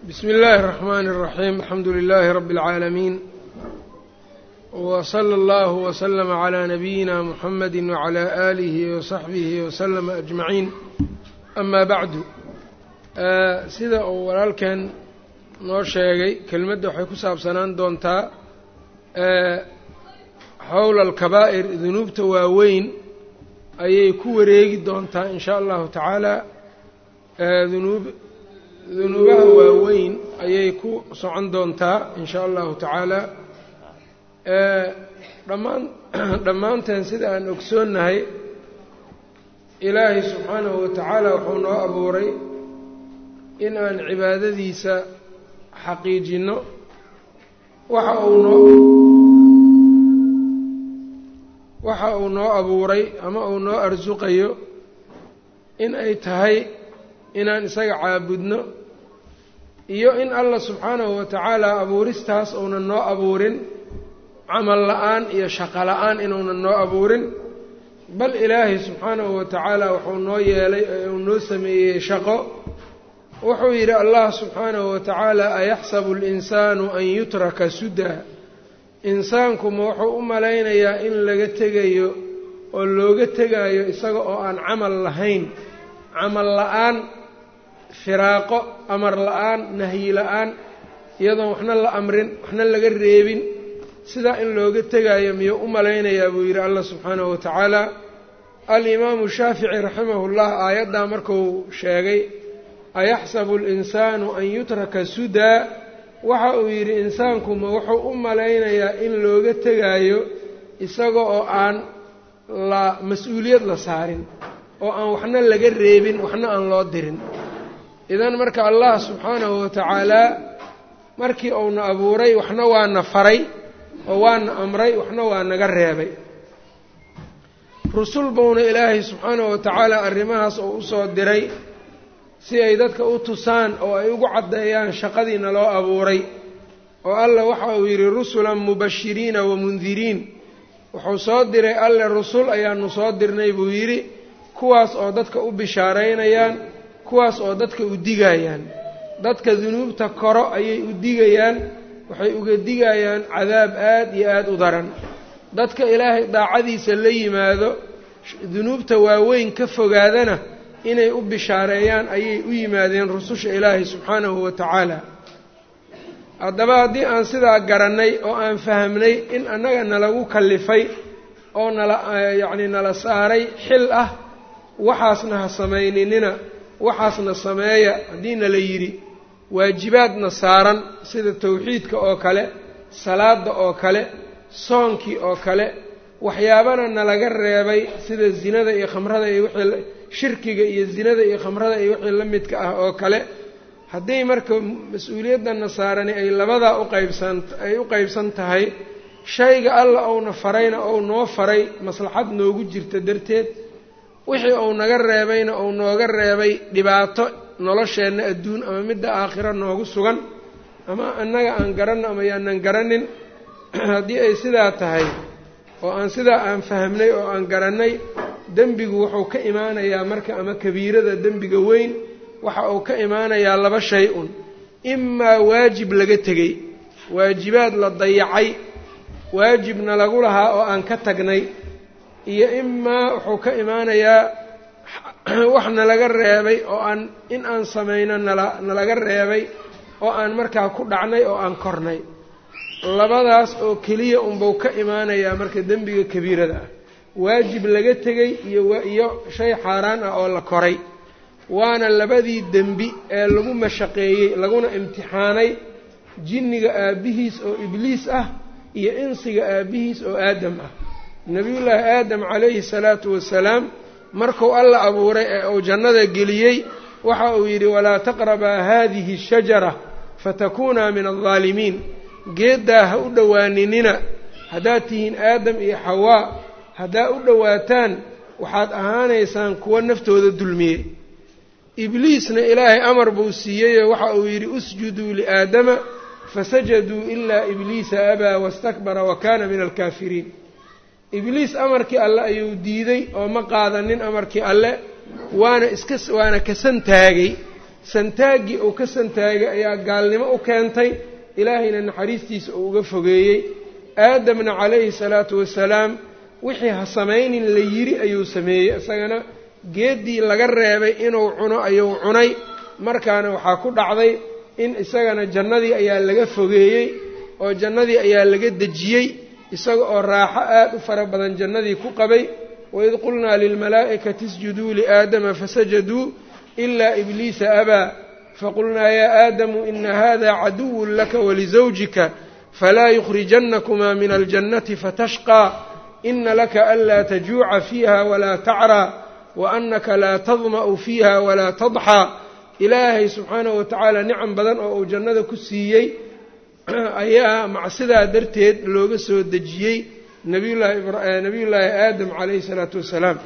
bsmi اllahi الرحmn الرaxيim alxamdu لilaahi rab اlcaalamiin wslى اllah wslm عlى nabiyina mxamadi wعlى آlihi وsaxbihi wslm أجmaciin ama bacdu sida uu walaalkan noo sheegay kelimadda waxay ku saabsanaan doontaa xowla alkabaa'ir dunuubta waaweyn ayay ku wareegi doontaa in sha allahu tacaala dunuub dunuubaha waaweyn ayay ku socon doontaa in sha allahu tacaala dhammaan dhammaanteen sida aan ogsoonnahay ilaahay subxaanahu wa tacaala wuxuu noo abuuray in aan cibaadadiisa xaqiijinno waxa uu noo waxa uu noo abuuray ama uu noo arsuqayo in ay tahay inaan isaga caabudno iyo in allah subxaanahu wa tacaala abuuristaas uunan noo abuurin camal la-aan iyo shaqo la-aan inuunan noo abuurin bal ilaahay subxaanahu wa tacaala wuxuu noo yeelay ee uu noo sameeyey shaqo wuxuu yidhi allah subxaanahu wa tacaala ayaxsabu alinsaanu an yutraka sudaa insaanku ma wuxuu u malaynayaa in laga tegayo oo looga tegayo isaga oo aan camal lahayn camal la-aan firaaqo amar la-aan nahyi la-aan iyadoon waxna la amrin waxna laga reebin sidaa in looga tegayo miyuu u malaynayaa buu yidhi allah subxaanahu wa tacaala alimaamu shaafici raximahullah aayaddaa markuu sheegay ayaxsabu alinsaanu an yutraka sudaa waxa uu yidhi insaanku ma wuxuu u malaynayaa in looga tegaayo isaga oo aan la mas-uuliyad la saarin oo aan waxna laga reebin waxna aan loo dirin idan marka allah subxaanahu wa tacaalaa markii uuna abuuray waxna waana faray oo waana amray waxna waa naga reebay rusul buuna ilaahay subxaanahu wa tacaala arrimahaas oo usoo diray si ay dadka u tusaan oo ay ugu caddeeyaan shaqadiina loo abuuray oo allah waxa uu yidhi rusulan mubashiriina wa mundiriin wuxuu soo diray alle rusul ayaanu soo dirnay buu yidhi kuwaas oo dadka u bishaaraynayaan kuwaas oo dadka u digayaan dadka dunuubta koro ayay u digayaan waxay uga digayaan cadaab aad iyo aada u daran dadka ilaahay daacadiisa la yimaado dunuubta waaweyn ka fogaadana inay u bishaareeyaan ayay u yimaadeen rususha ilaahay subxaanahu wa tacaala haddaba haddii aan sidaa garannay oo aan fahamnay in annaga nalagu kallifay oo nala yacni nala saaray xil ah waxaasna ha samayninina waxaasna sameeya haddii nala yidhi waajibaadna saaran sida tawxiidka oo kale salaadda oo kale soonkii oo kale waxyaabana nalaga reebay sida zinada iyo khamrada iyo wixii shirkiga iyo zinada iyo khamrada iyo wixii la midka ah oo kale hadday marka mas-uuliyaddanna saarani ay labadaa uqaybsan ay u qaybsan tahay shayga alla ouna farayna ou noo faray maslaxad noogu jirta darteed wixii uu naga reebayna uu nooga reebay dhibaato nolosheenna adduun ama midda aakhiro noogu sugan ama annaga aan garanno ama yaanan garanin haddii ay sidaa tahay oo aan sidaa aan fahmnay oo aan garannay dembigu wuxuu ka imaanayaa marka ama kabiirada dembiga weyn waxa uu ka imaanayaa laba shay un imaa waajib laga tegey waajibaad la dayacay waajibna lagu lahaa oo aan ka tagnay iyo imaa wuxuu ka imaanayaa wax nalaga reebay oo aan in aan samayno nala nalaga reebay oo aan markaa ku dhacnay oo aan kornay labadaas oo keliya unbuu ka imaanayaa marka dembiga kabiirada ah waajib laga tegey iyo iyo shay xaaraan ah oo la koray waana labadii dembi ee lagu mashaqeeyey laguna imtixaanay jinniga aabbihiis oo ibliis ah iyo insiga aabbihiis oo aadam ah nebiyullaahi aadam calayhi salaatu wasalaam markuu alla abuuray ee uu jannada geliyey waxa uu yidhi walaa taqrabaa haadihi ashajara fatakuunaa min aldaalimiin geeddaa ha u dhowaaninina haddaad tihiin aadam iyo xawaa haddaa u dhowaataan waxaad ahaanaysaan kuwa naftooda dulmiyey ibliisna ilaahay amar buu siiyeyoo waxa uu yidhi usjuduu liaadama fasajaduu ilaa ibliisa abaa wastakbara wa kaana min alkaafiriin ibliis amarkii alle ayuu diiday oo ma qaadanin amarkii alle waana iska waana kasan taagay santaaggii uu ka santaagay ayaa gaalnimo u keentay ilaahayna naxariistiisa uu uga fogeeyey aadamna calayhi salaatu wasalaam wixii ha samaynin la yidhi ayuu sameeyey isagana geeddii laga reebay inuu cuno ayuu cunay markaana waxaa ku dhacday in isagana jannadii ayaa laga fogeeyey oo jannadii ayaa laga dejiyey isaga oo raaxo aad u fara badan jannadii ku qabay waid qulnaa lilmalaa'ikati isjuduu liaadama fasajaduu ilaa ibliisa abaa faqulnaa yaa aadamu ina hada caduwun laka walisawjika falaa yukhrijannakumaa min aljannati fatashqaa ina laka anlaa tajuuca fiiha walaa tacraa wa annaka laa tadma'u fiiha walaa tadxaa ilaahay subxaanahu watacaala nicam badan oo uu jannada ku siiyey ayaa macsidaa darteed looga soo dejiyey nabiyullaahi aadam calayhi salaatu wassalaam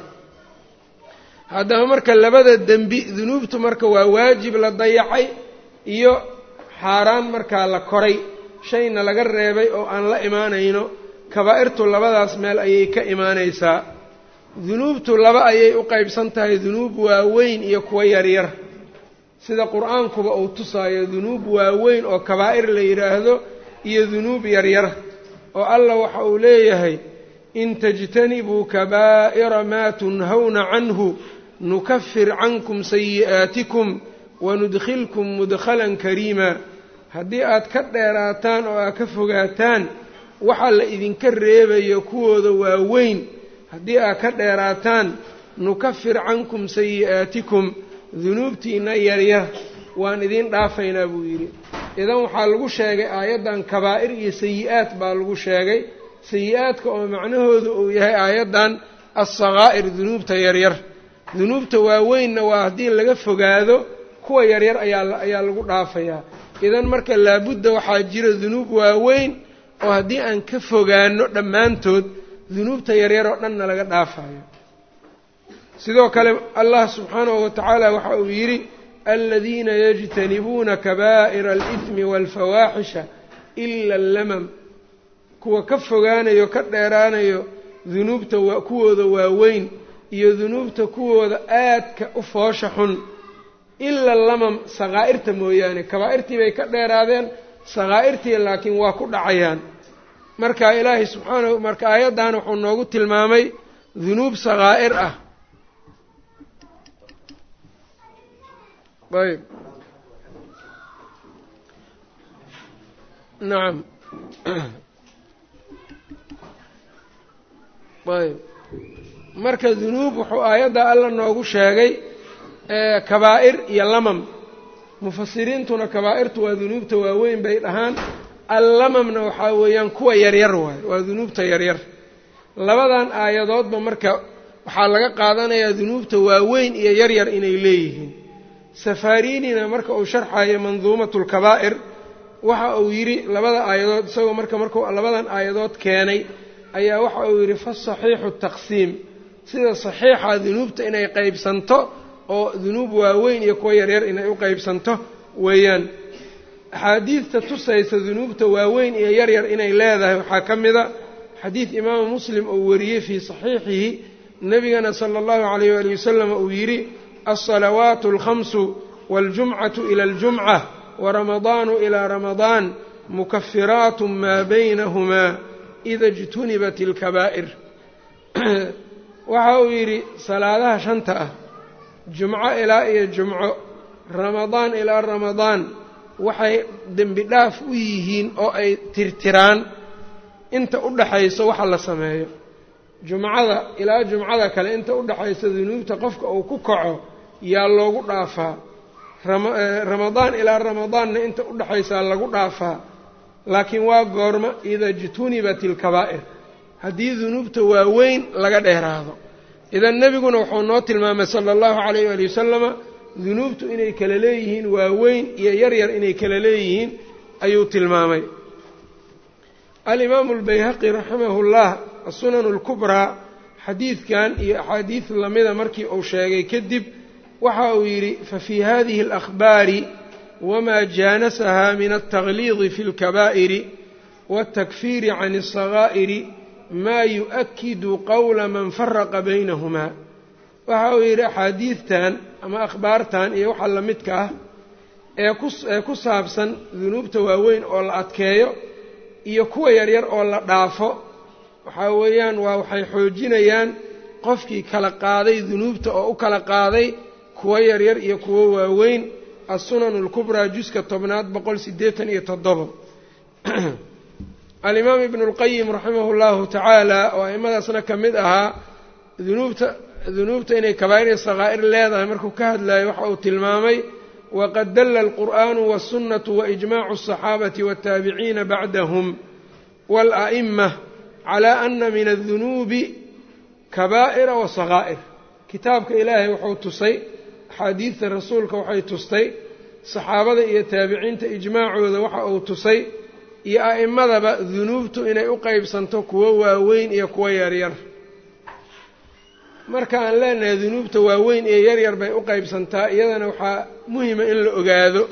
haddaba marka labada dembi dunuubtu marka waa waajib la dayacay iyo xaaraan markaa la koray shayna laga reebay oo aan la imaanayno kabaa'irtu labadaas meel ayay ka imaanaysaa dunuubtu laba ayay u qaybsan tahay dunuub waaweyn iyo kuwo yaryar sida qur-aankuba uu tusaayo dunuub waaweyn oo kabaa'ir la yidhaahdo iyo dunuub yaryar oo allah waxa uu leeyahay in tajtanibuu kabaa'ira maa tunhawna canhu nukafir cankum sayi'aatikum wanudkhilkum mudkhalan kariima haddii aad ka dheeraataan oo aad ka fogaataan waxa la idinka reebayo kuwooda waaweyn haddii aad ka dheeraataan nukafir cankum sayi'aatikum dunuubtiinna yaryar waan idiin dhaafaynaa buu yidhi idan waxaa lagu sheegay aayaddan kabaa'ir iyo sayi-aad baa lagu sheegay sayi-aadka oo macnahoodu uu yahay aayaddan assakaa'ir dunuubta yaryar dunuubta waaweynna waa haddii laga fogaado kuwa yaryar ayaa ayaa lagu dhaafayaa idan marka laabudda waxaa jira dunuub waaweyn oo haddii aan ka fogaano dhammaantood dunuubta yaryar oo dhanna laga dhaafayo sidoo kale allah subxaanahu watacaala waxa uu yidhi aladiina yajtanibuuna kabaa'ira alidmi waalfawaaxisha ila allamam kuwa ka fogaanayo ka dheeraanayo dunuubta kuwooda waaweyn iyo dunuubta kuwooda aadka u foosha xun ila lamam sakaa'irta mooyaane kabaa'irtii bay ka dheeraadeen sakaa'irtii laakiin waa ku dhacayaan marka ilaahay subxaanahu marka aayaddan wuxuu noogu tilmaamay dunuub sakaa'ir ah ayb nacam ayb marka dunuub wuxuu aayadda alla noogu sheegay kabaa'ir iyo lamam mufasiriintuna kabaa'irtu waa dunuubta waaweyn bay dhahaan allamamna waxaa weeyaan kuwa yaryar waayo waa dunuubta yaryar labadan aayadoodba marka waxaa laga qaadanayaa dunuubta waaweyn iyo yaryar inay leeyihiin safarinina marka uu sharxayo manduumatu lkabaa'ir waxa uu yidhi labada aayadood isagoo marka markuu labadan aayadood keenay ayaa waxa uu yidhi fasaxiixu taqsiim sida saxiixa dunuubta inay qaybsanto oo dunuub waaweyn iyo kuwa yaryar inay u qaybsanto weeyaan axaadiidta tusaysa dunuubta waaweyn iyo yaryar inay leedahay waxaa ka mida xadiid imaamu muslim uu wariyey fii saxiixihi nebigana sala allahu calayh waali wasalam uu yidhi alsalawaatu alkhamsu waاljumcatu ila aljumca waramadaanu ilaa ramadaan mukafiraatu maa baynahumaa ida ijtunibat ilkabaa'ir waxa uu yidhi salaadaha shanta ah jumco ilaa iyo jumco ramadaan ilaa ramadaan waxay dembi dhaaf u yihiin oo ay tirtiraan inta u dhaxayso waxa la sameeyo jumcada ilaa jumcada kale inta u dhaxaysa dunuubta qofka uu ku kaco yaa loogu dhaafaa ramadaan ilaa ramadaanna inta u dhaxaysaa lagu dhaafaa laakiin waa goorma ida ijtunibat ilkabaa'ir haddii dunuubta waaweyn laga dheeraado idan nebiguna wuxuu noo tilmaamay sala allahu calayh waali wasalama dunuubtu inay kala leeyihiin waaweyn iyo yaryar inay kala leeyihiin ayuu tilmaamay alimaamu albayhaqi raximahu llah asunan alkubraa xadiidkan iyo axaadiid lamida markii uu sheegay kadib waxa uu yidhi fafii hadihi alakhbaari wamaa jaanasaha min altaqliidi fi اlkabaa'iri wاltakfiiri can الsagaa'iri maa yu-akidu qowla man faraqa baynahumaa waxa uu yidhi axaadiidtan ama akhbaartan iyo waxa la midka ah ee ku ee ku saabsan dunuubta waaweyn oo la adkeeyo iyo kuwa yaryar oo la dhaafo waxaa weeyaan waa waxay xoojinayaan qofkii kala qaaday dunuubta oo u kala qaaday kuwo yaryar iyo kuwo waaweyn assunan alkubraa juska tobnaad boqol siddeetan iyo toddobo alimaam ibnu اlqayim raximahu llahu tacaala oo aimadaasna ka mid ahaa dunuubta dunuubta inay kabaa'ir iyo sakaa'ir leedahay markuu ka hadlayo waxa uu tilmaamay waqad dalla alqur'aanu wاsunnatu waijmaacu الصaxaabati wاtaabiciina bacdahum wاla'ima calaa ana min adunuubi kabaa'ira wa sakaa'ir kitaabka ilaahay wuxuu tusay axaadiidta rasuulka waxay tustay saxaabada iyo taabiciinta ijmaacooda waxa uu tusay iyo a'immadaba dunuubtu inay u qeybsanto kuwo waaweyn iyo kuwo yaryar marka aan leenahay dunuubta waaweyn iyo yaryar bay u qeybsantaa iyadana waxaa muhima in la ogaado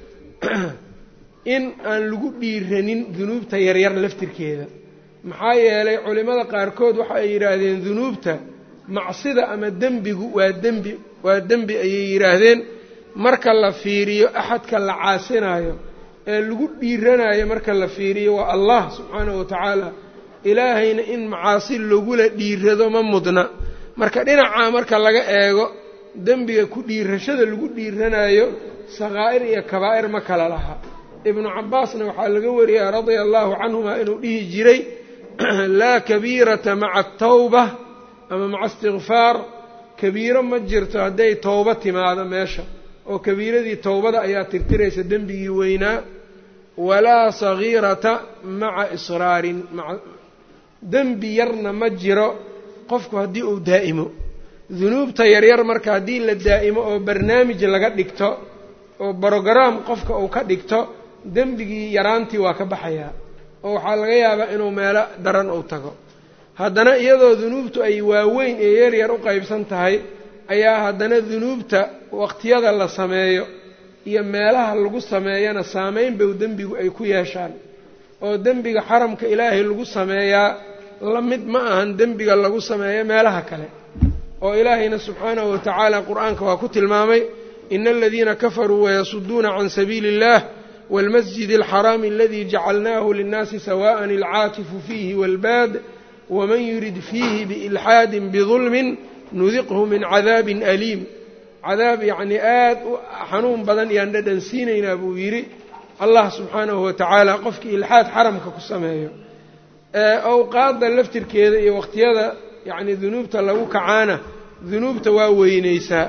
in aan lagu dhiiranin dunuubta yaryar laftirkeeda maxaa yeelay culimmada qaarkood waxa ay yidhaahdeen dunuubta macsida ama dembigu waa dembi waa dembi ayay yidhaahdeen marka la fiiriyo axadka la caasinayo ee lagu dhiiranayo marka la fiiriyo waa allah subxaanahu wa tacaala ilaahayna in macaasi lagula dhiirado ma mudna marka dhinacaa marka laga eego dembiga ku dhiirashada lagu dhiiranayo sakaa'ir iyo kabaa'ir ma kala laha ibnu cabbaasna waxaa laga wariyaa radia allahu canhuma inuu dhihi jiray laa kabiirata maca atawba ama maca istikfaar kabiiro ma jirto hadday towbo timaado meesha oo kabiiradii towbada ayaa tirtiraysa dembigii weynaa walaa sagiirata maca israarin dembi yarna ma jiro qofku haddii uu daa'imo dunuubta yaryar marka haddii la daa'imo oo barnaamij laga dhigto oo brogaraam qofka uu ka dhigto dembigii yaraantii waa ka baxayaa oo waxaa laga yaabaa inuu meelo daran uu tago haddana iyadoo dunuubtu ay waaweyn ee yaryar u qeybsan tahay ayaa haddana dunuubta waqtiyada la sameeyo iyo meelaha lagu sameeyana saameyn bow dembigu ay ku yeeshaan oo dembiga xaramka ilaahay lagu sameeyaa la mid ma ahan dembiga lagu sameeyo meelaha kale oo ilaahayna subxaanahu wa tacaala qur-aanka waa ku tilmaamay ina aladiina kafaruu wayasuduuna can sabiili اllah wاlmasjid اlxaraami aladii jacalnaahu linnaasi sawa'an alcaakifu fiihi wاlbaad waman yurid fiihi biilxaadi bidulmin nudiqhu min cadaabin aliim cadaab yacnii aad u xanuun badan yaan dhadhan siinaynaa buu yidhi allah subxaanahu wa tacaala qofkii ilxaad xaramka ku sameeyo awqaadda laftirkeeda iyo waqtiyada yacnii dunuubta lagu kacaana dunuubta waa weynaysaa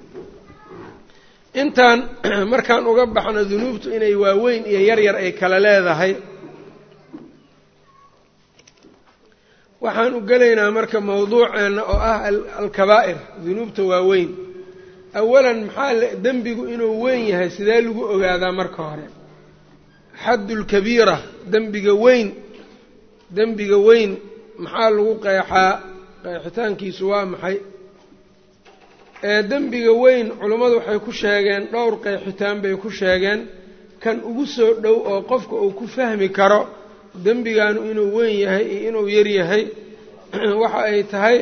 intaan markaan uga baxno dunuubtu inay waaweyn iyo yaryar ay kala leedahay waxaan u gelaynaa marka mawduuceenna oo ah alkabaa'ir dunuubta waaweyn awalan maxaa dembigu inuu weyn yahay sidee lagu ogaadaa marka hore xaddulkabiira dembiga weyn dembiga weyn maxaa lagu qeexaa qeexitaankiisu waa maxay ee dembiga weyn culummadu waxay ku sheegeen dhowr qeexitaan bay ku sheegeen kan ugu soo dhow oo qofka uu ku fahmi karo dembigaanu inuu weyn yahay iyo inuu yar yahay waxa ay tahay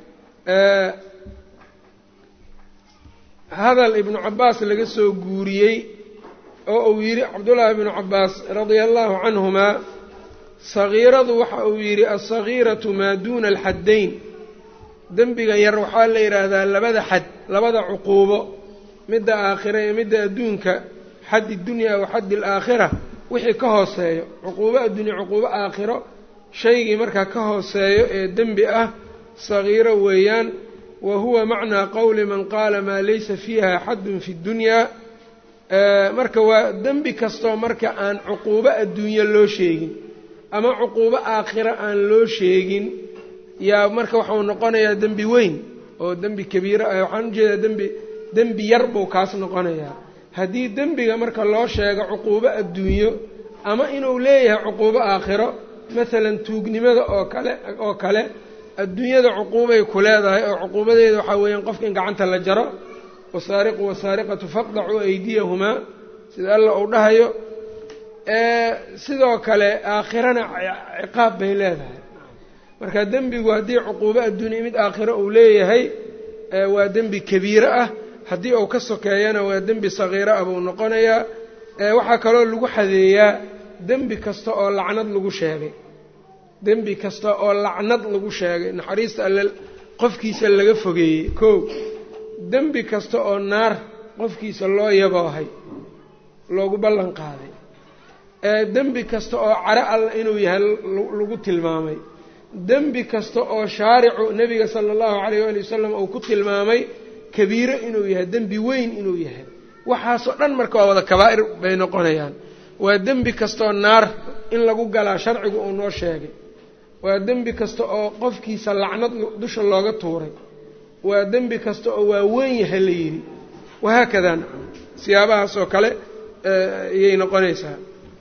hadal ibnu cabbaas laga soo guuriyey oo uu yidhi cabdullaahi ibnu cabbaas radia allahu canhumaa sagiiradu waxa uu yidhi alsagiiratu maa duuna alxaddayn dembiga yar waxaa la yidhaahdaa labada xad labada cuquubo midda aakhira iyo midda adduunka xaddi dunyaa wa xaddi alaakhira wixii ka hooseeyo cuquubo addunya cuquubo aakhiro shaygii markaa ka hooseeyo ee dembi ah sagiiro weeyaan wa huwa macnaa qowli man qaala maa laysa fiiha xaddun fi ddunyaa marka waa dembi kastoo marka aan cuquubo adduunye loo sheegin ama cuquubo aakhiro aan loo sheegin yaa marka waxau noqonayaa dembi weyn oo dembi kabiiro ah waxaan ujeedaa dembi dembi yar buu kaas noqonayaa haddii dembiga marka loo sheego cuquubo adduunyo ama inuu leeyahay cuquubo aakhiro masalan tuugnimada oo kale oo kale adduunyada cuquubay ku leedahay oo cuquubadeeda waxaa weeyaan qofka in gacanta la jaro wasaariqu wasaariqatu faqdacuu aydiyahumaa sida alla uu dhahayo sidoo kale aakhirana ciqaab bay leedahay marka dembigu haddii cuquubo adduunya mid aakhiro uu leeyahay waa dembi kabiiro ah haddii uu ka sokeeyana waa dembi sagiira ah buu noqonayaa waxaa kaloo lagu xadeeyaa dembi kasta oo lacnad lagu sheegay dembi kasta oo lacnad lagu sheegay naxariista alle qofkiisa laga fogeeyey kow dembi kasta oo naar qofkiisa loo yaboohay loogu ballan qaaday dembi kasta oo caro alla inuu yahay lagu tilmaamay dembi kasta oo shaaricu nebiga sala allahu calayh waali wasalam uu ku tilmaamay kabiiro inuu yahay dembi weyn inuu yahay waxaasoo dhan marka waa wada kabaa'ir bay noqonayaan waa dembi kastaoo naar in lagu galaa sharcigu uu noo sheegay waa dembi kasta oo qofkiisa lacnad dusha looga tuuray waa dembi kasta oo waa weyn yahay la yidhi wahaakadaa nacam siyaabahaas oo kale ayay noqonaysaa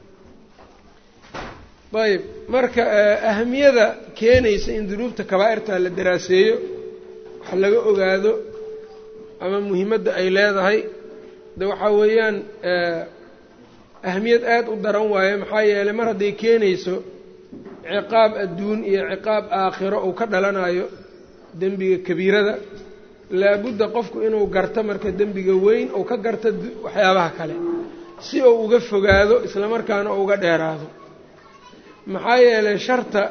ayb marka ahamiyada keenaysa in dunuubta kabaa'irta la daraaseeyo wax laga ogaado ama muhiimadda ay leedahay de waxaa weeyaan ahamiyad aada u daran waaye maxaa yeelay mar hadday keenayso ciqaab adduun iyo ciqaab aakhiro uu ka dhalanayo dembiga kabiirada laabudda qofku inuu garto marka dembiga weyn uu ka garto waxyaabaha kale si uu uga fogaado islamarkaana uu uga dheeraado maxaa yeelay sharta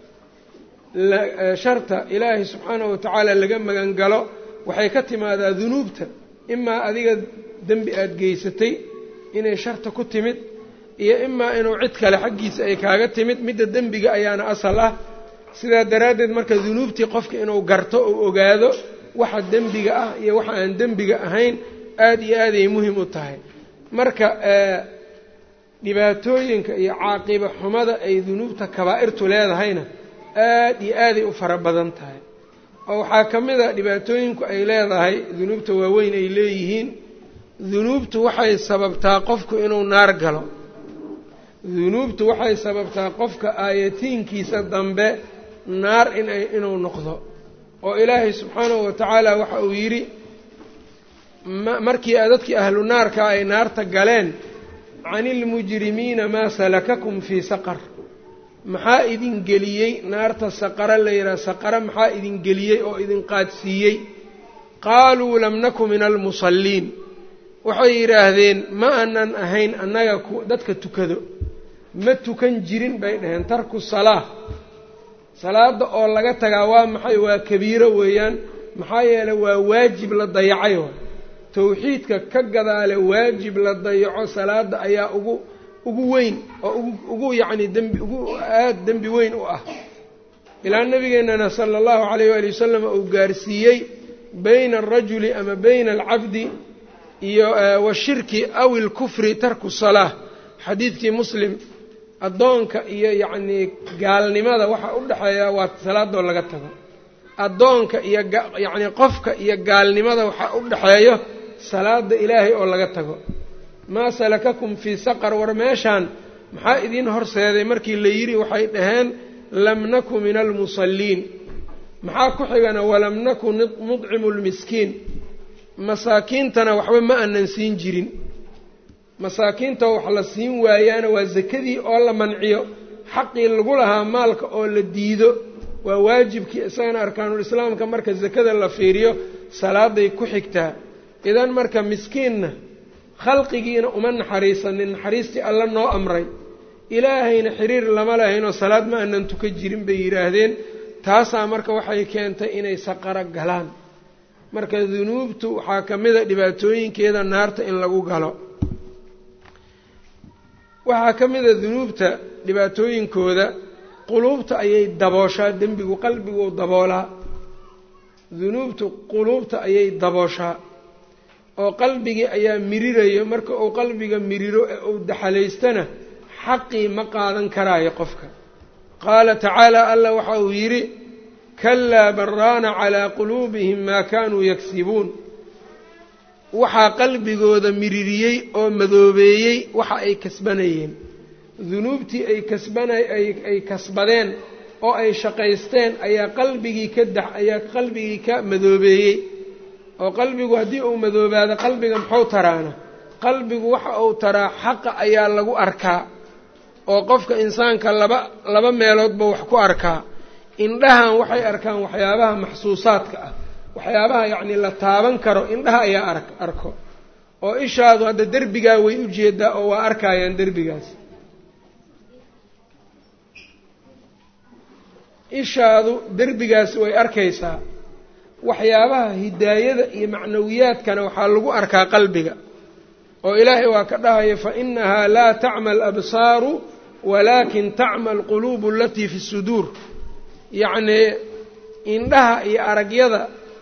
sharta ilaahay subxaanahu watacaala laga magan galo waxay ka timaadaa dunuubta imaa adiga dembi aada geysatay inay sharta ku timid iyo imaa inuu cid kale xaggiisa ay kaaga timid midda dembiga ayaana asal ah sidaa daraaddeed marka dunuubtii qofka inuu garto ou ogaado waxa dembiga ah iyo waxa aan dembiga ahayn aada iyo aaday muhim u tahay marka dhibaatooyinka iyo caaqiba xumada ay dunuubta kabaa'irtu leedahayna aada iyo aaday u fara badan tahay oo waxaa ka mid a dhibaatooyinku ay leedahay dunuubta waaweyn ay leeyihiin dunuubtu waxay sababtaa qofku inuu naar galo dunuubtu waxay sababtaa qofka aayatiinkiisa dambe naar inay inuu noqdo oo ilaahay subxaanahu wa tacaala waxa uu yidhi markii dadkii ahlu naarka ay naarta galeen cani ilmujrimiina maa salakakum fii saqar maxaa idin geliyey naarta saqara la yidhaha saqara maxaa idin geliyey oo idin qaadsiiyey qaaluu lam naku min almusalliin waxay yidhaahdeen ma aanan ahayn annaga dadka tukado ma tukan jirin bay dhaheen tarku salaa salaada oo laga tagaa waa maxay waa kabiiro weeyaan maxaa yeeley waa waajib la dayacay wa tawxiidka ka gadaale waajib la dayaco salaada ayaa ugu ugu weyn oo ugu ugu yacni dembi ugu aada dembi weyn u ah ilaa nabigeennana sala allahu calayh waali wasalam uu gaarsiiyey bayna alrajuli ama bayna alcabdi iyo washirki aw ilkufri tarku salaa xadiidkii muslim addoonka iyo yacnii gaalnimada waxa u dhexeeya waa salaadoo laga tago addoonka iyo yacnii qofka iyo gaalnimada waxaa u dhexeeyo salaada ilaahay oo laga tago maa salakakum fii saqar war meeshaan maxaa idiin horseeday markii la yidhi waxay dhaheen lam naku min almusalliin maxaa ku xigana walam naku nudcimu lmiskiin masaakiintana waxba ma aanan siin jirin masaakiinta wax la siin waayaana waa sakadii oo la manciyo xaqii lagu lahaa maalka oo la diido waa waajibkii isagana arkaanulislaamka marka sakada la fiiriyo salaaday ku xigtaa idan marka miskiinna khalqigiina uma naxariisanin naxariistii alla noo amray ilaahayna xiriir lama lahaynoo salaad ma aanan tuka jirin bay yidhaahdeen taasaa marka waxay keentay inay saqaro galaan marka dunuubtu waxaa ka mida dhibaatooyinkeeda naarta in lagu galo waxaa ka mida dunuubta dhibaatooyinkooda quluubta ayay dabooshaa dembigu qalbiguu daboolaa dunuubtu quluubta ayay dabooshaa oo qalbigii ayaa mirirayo marka uu qalbiga miriro ee uu daxalaystana xaqii ma qaadan karaayo qofka qaala tacaala allah waxa uu yidhi kalaa baraana calaa quluubihim maa kaanuu yagsibuun waxaa qalbigooda miririyey oo madoobeeyey waxa ay kasbanayeen dunuubtii ay kasbana ay kasbadeen oo ay shaqaysteen ayaa qalbigii ka dax ayaa qalbigii ka madoobeeyey oo qalbigu haddii uu madoobaado qalbiga muxuu taraana qalbigu waxa uu taraa xaqa ayaa lagu arkaa oo qofka insaanka laba laba meeloodba wax ku arkaa indhahan waxay arkaan waxyaabaha maxsuusaadka ah waxyaabaha yacni la taaban karo indhaha ayaa ar arko oo ishaadu hadda derbigaa way u jeedaa oo waa arkayaan derbigaas ishaadu derbigaas way arkaysaa waxyaabaha hidaayada iyo macnawiyaadkana waxaa lagu arkaa qalbiga oo ilaahay waa ka dhahaya fa inahaa laa tacma alabsaaru walaakin tacma alquluubu alatii fi suduur yacnii indhaha iyo aragyada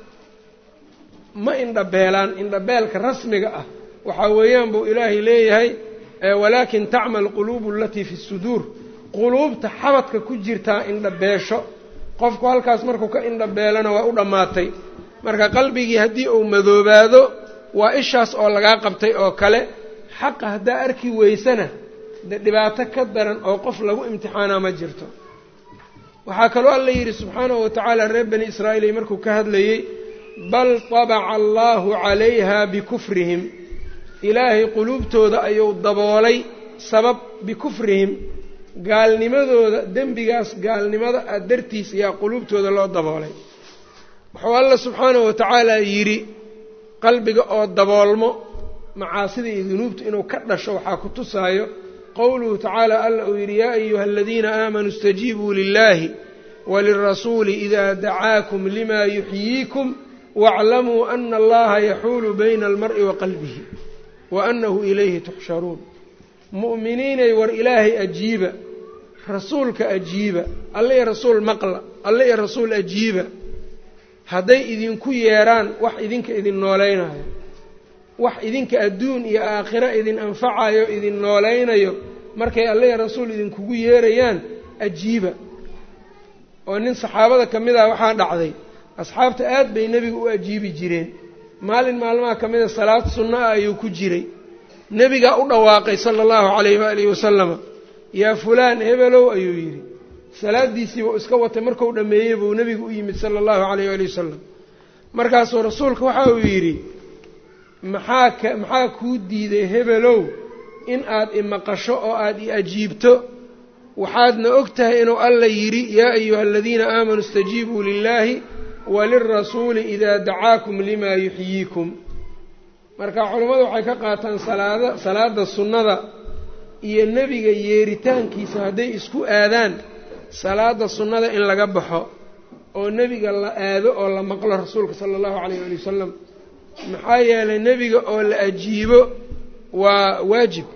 ma indhabeelaan indhabeelka rasmiga ah waxaa weeyaan buu ilaahay leeyahay walaakin tacma alquluubu alatii fi suduur quluubta xabadka ku jirtaa indhabeesho qofku halkaas markuu ka indhabeelana waa u dhammaatay marka qalbigii haddii uu madoobaado waa ishaas oo lagaa qabtay oo kale xaqa haddaa arki weysana dee dhibaato ka daran oo qof lagu imtixaanaa ma jirto waxaa kaloo alla yidhi subxaanahu wa tacaala reer bani israa'iil markuu ka hadlayey bal tabaca allaahu calayha bikufrihim ilaahay quluubtooda ayuu daboolay sabab bikufrihim gaalnimadooda dembigaas gaalnimada ah dartiis ayaa quluubtooda loo daboolay wuxuu alla subxaanahu wa tacaala yidhi qalbiga oo daboolmo macaasida iyo dunuubta inuu ka dhasho waxaa ku tusaayo qowluhu tacaala alla uu yidhi yaa ayuha aladiina aamanuu istajiibuu lilaahi walirasuuli idaa dacaakum limaa yuxyiikum waaclamuu ana allaha yaxuulu bayna almar'i wa qalbihi wa annahu ilayhi tuxsharuun mu'miniinay war ilaahay ajiiba rasuulka ajiiba alle iyo rasuul maqla alle iyo rasuul ajiiba hadday idinku yeedhaan wax idinka idin noolaynayo wax idinka adduun iyo aakhiro idin anfacayo idin noolaynayo markay alle iyo rasuul idinkugu yeerayaan ajiiba oo nin saxaabada ka mid ah waxaa dhacday asxaabta aad bay nebiga u ajiibi jireen maalin maalmaha ka mida salaad sunno ah ayuu ku jiray nebigaa u dhawaaqay sala allahu calayhi waalihi wasalama yaa fulaan hebelow ayuu yidhi salaaddiisiibuu iska watay marku dhammeeyey buu nebigu u yimid sala allahu calayh waali wasalam markaasuu rasuulka waxa uu yidhi maxaa ka maxaa kuu diiday hebelow in aad imaqasho oo aada i ajiibto waxaadna og tahay inuu alla yidhi yaa ayuha aladiina aamanuu istajiibuu lilaahi walirasuuli idaa dacaakum limaa yuxyiikum marka culammadu waxay ka qaataan salaada salaada sunnada iyo nebiga yeeritaankiisa hadday isku aadaan salaada sunnada in laga baxo oo nebiga la aado oo la maqlo rasuulka sala allahu calayh ali wasalam maxaa yeelay nebiga oo la ajiibo waa waajib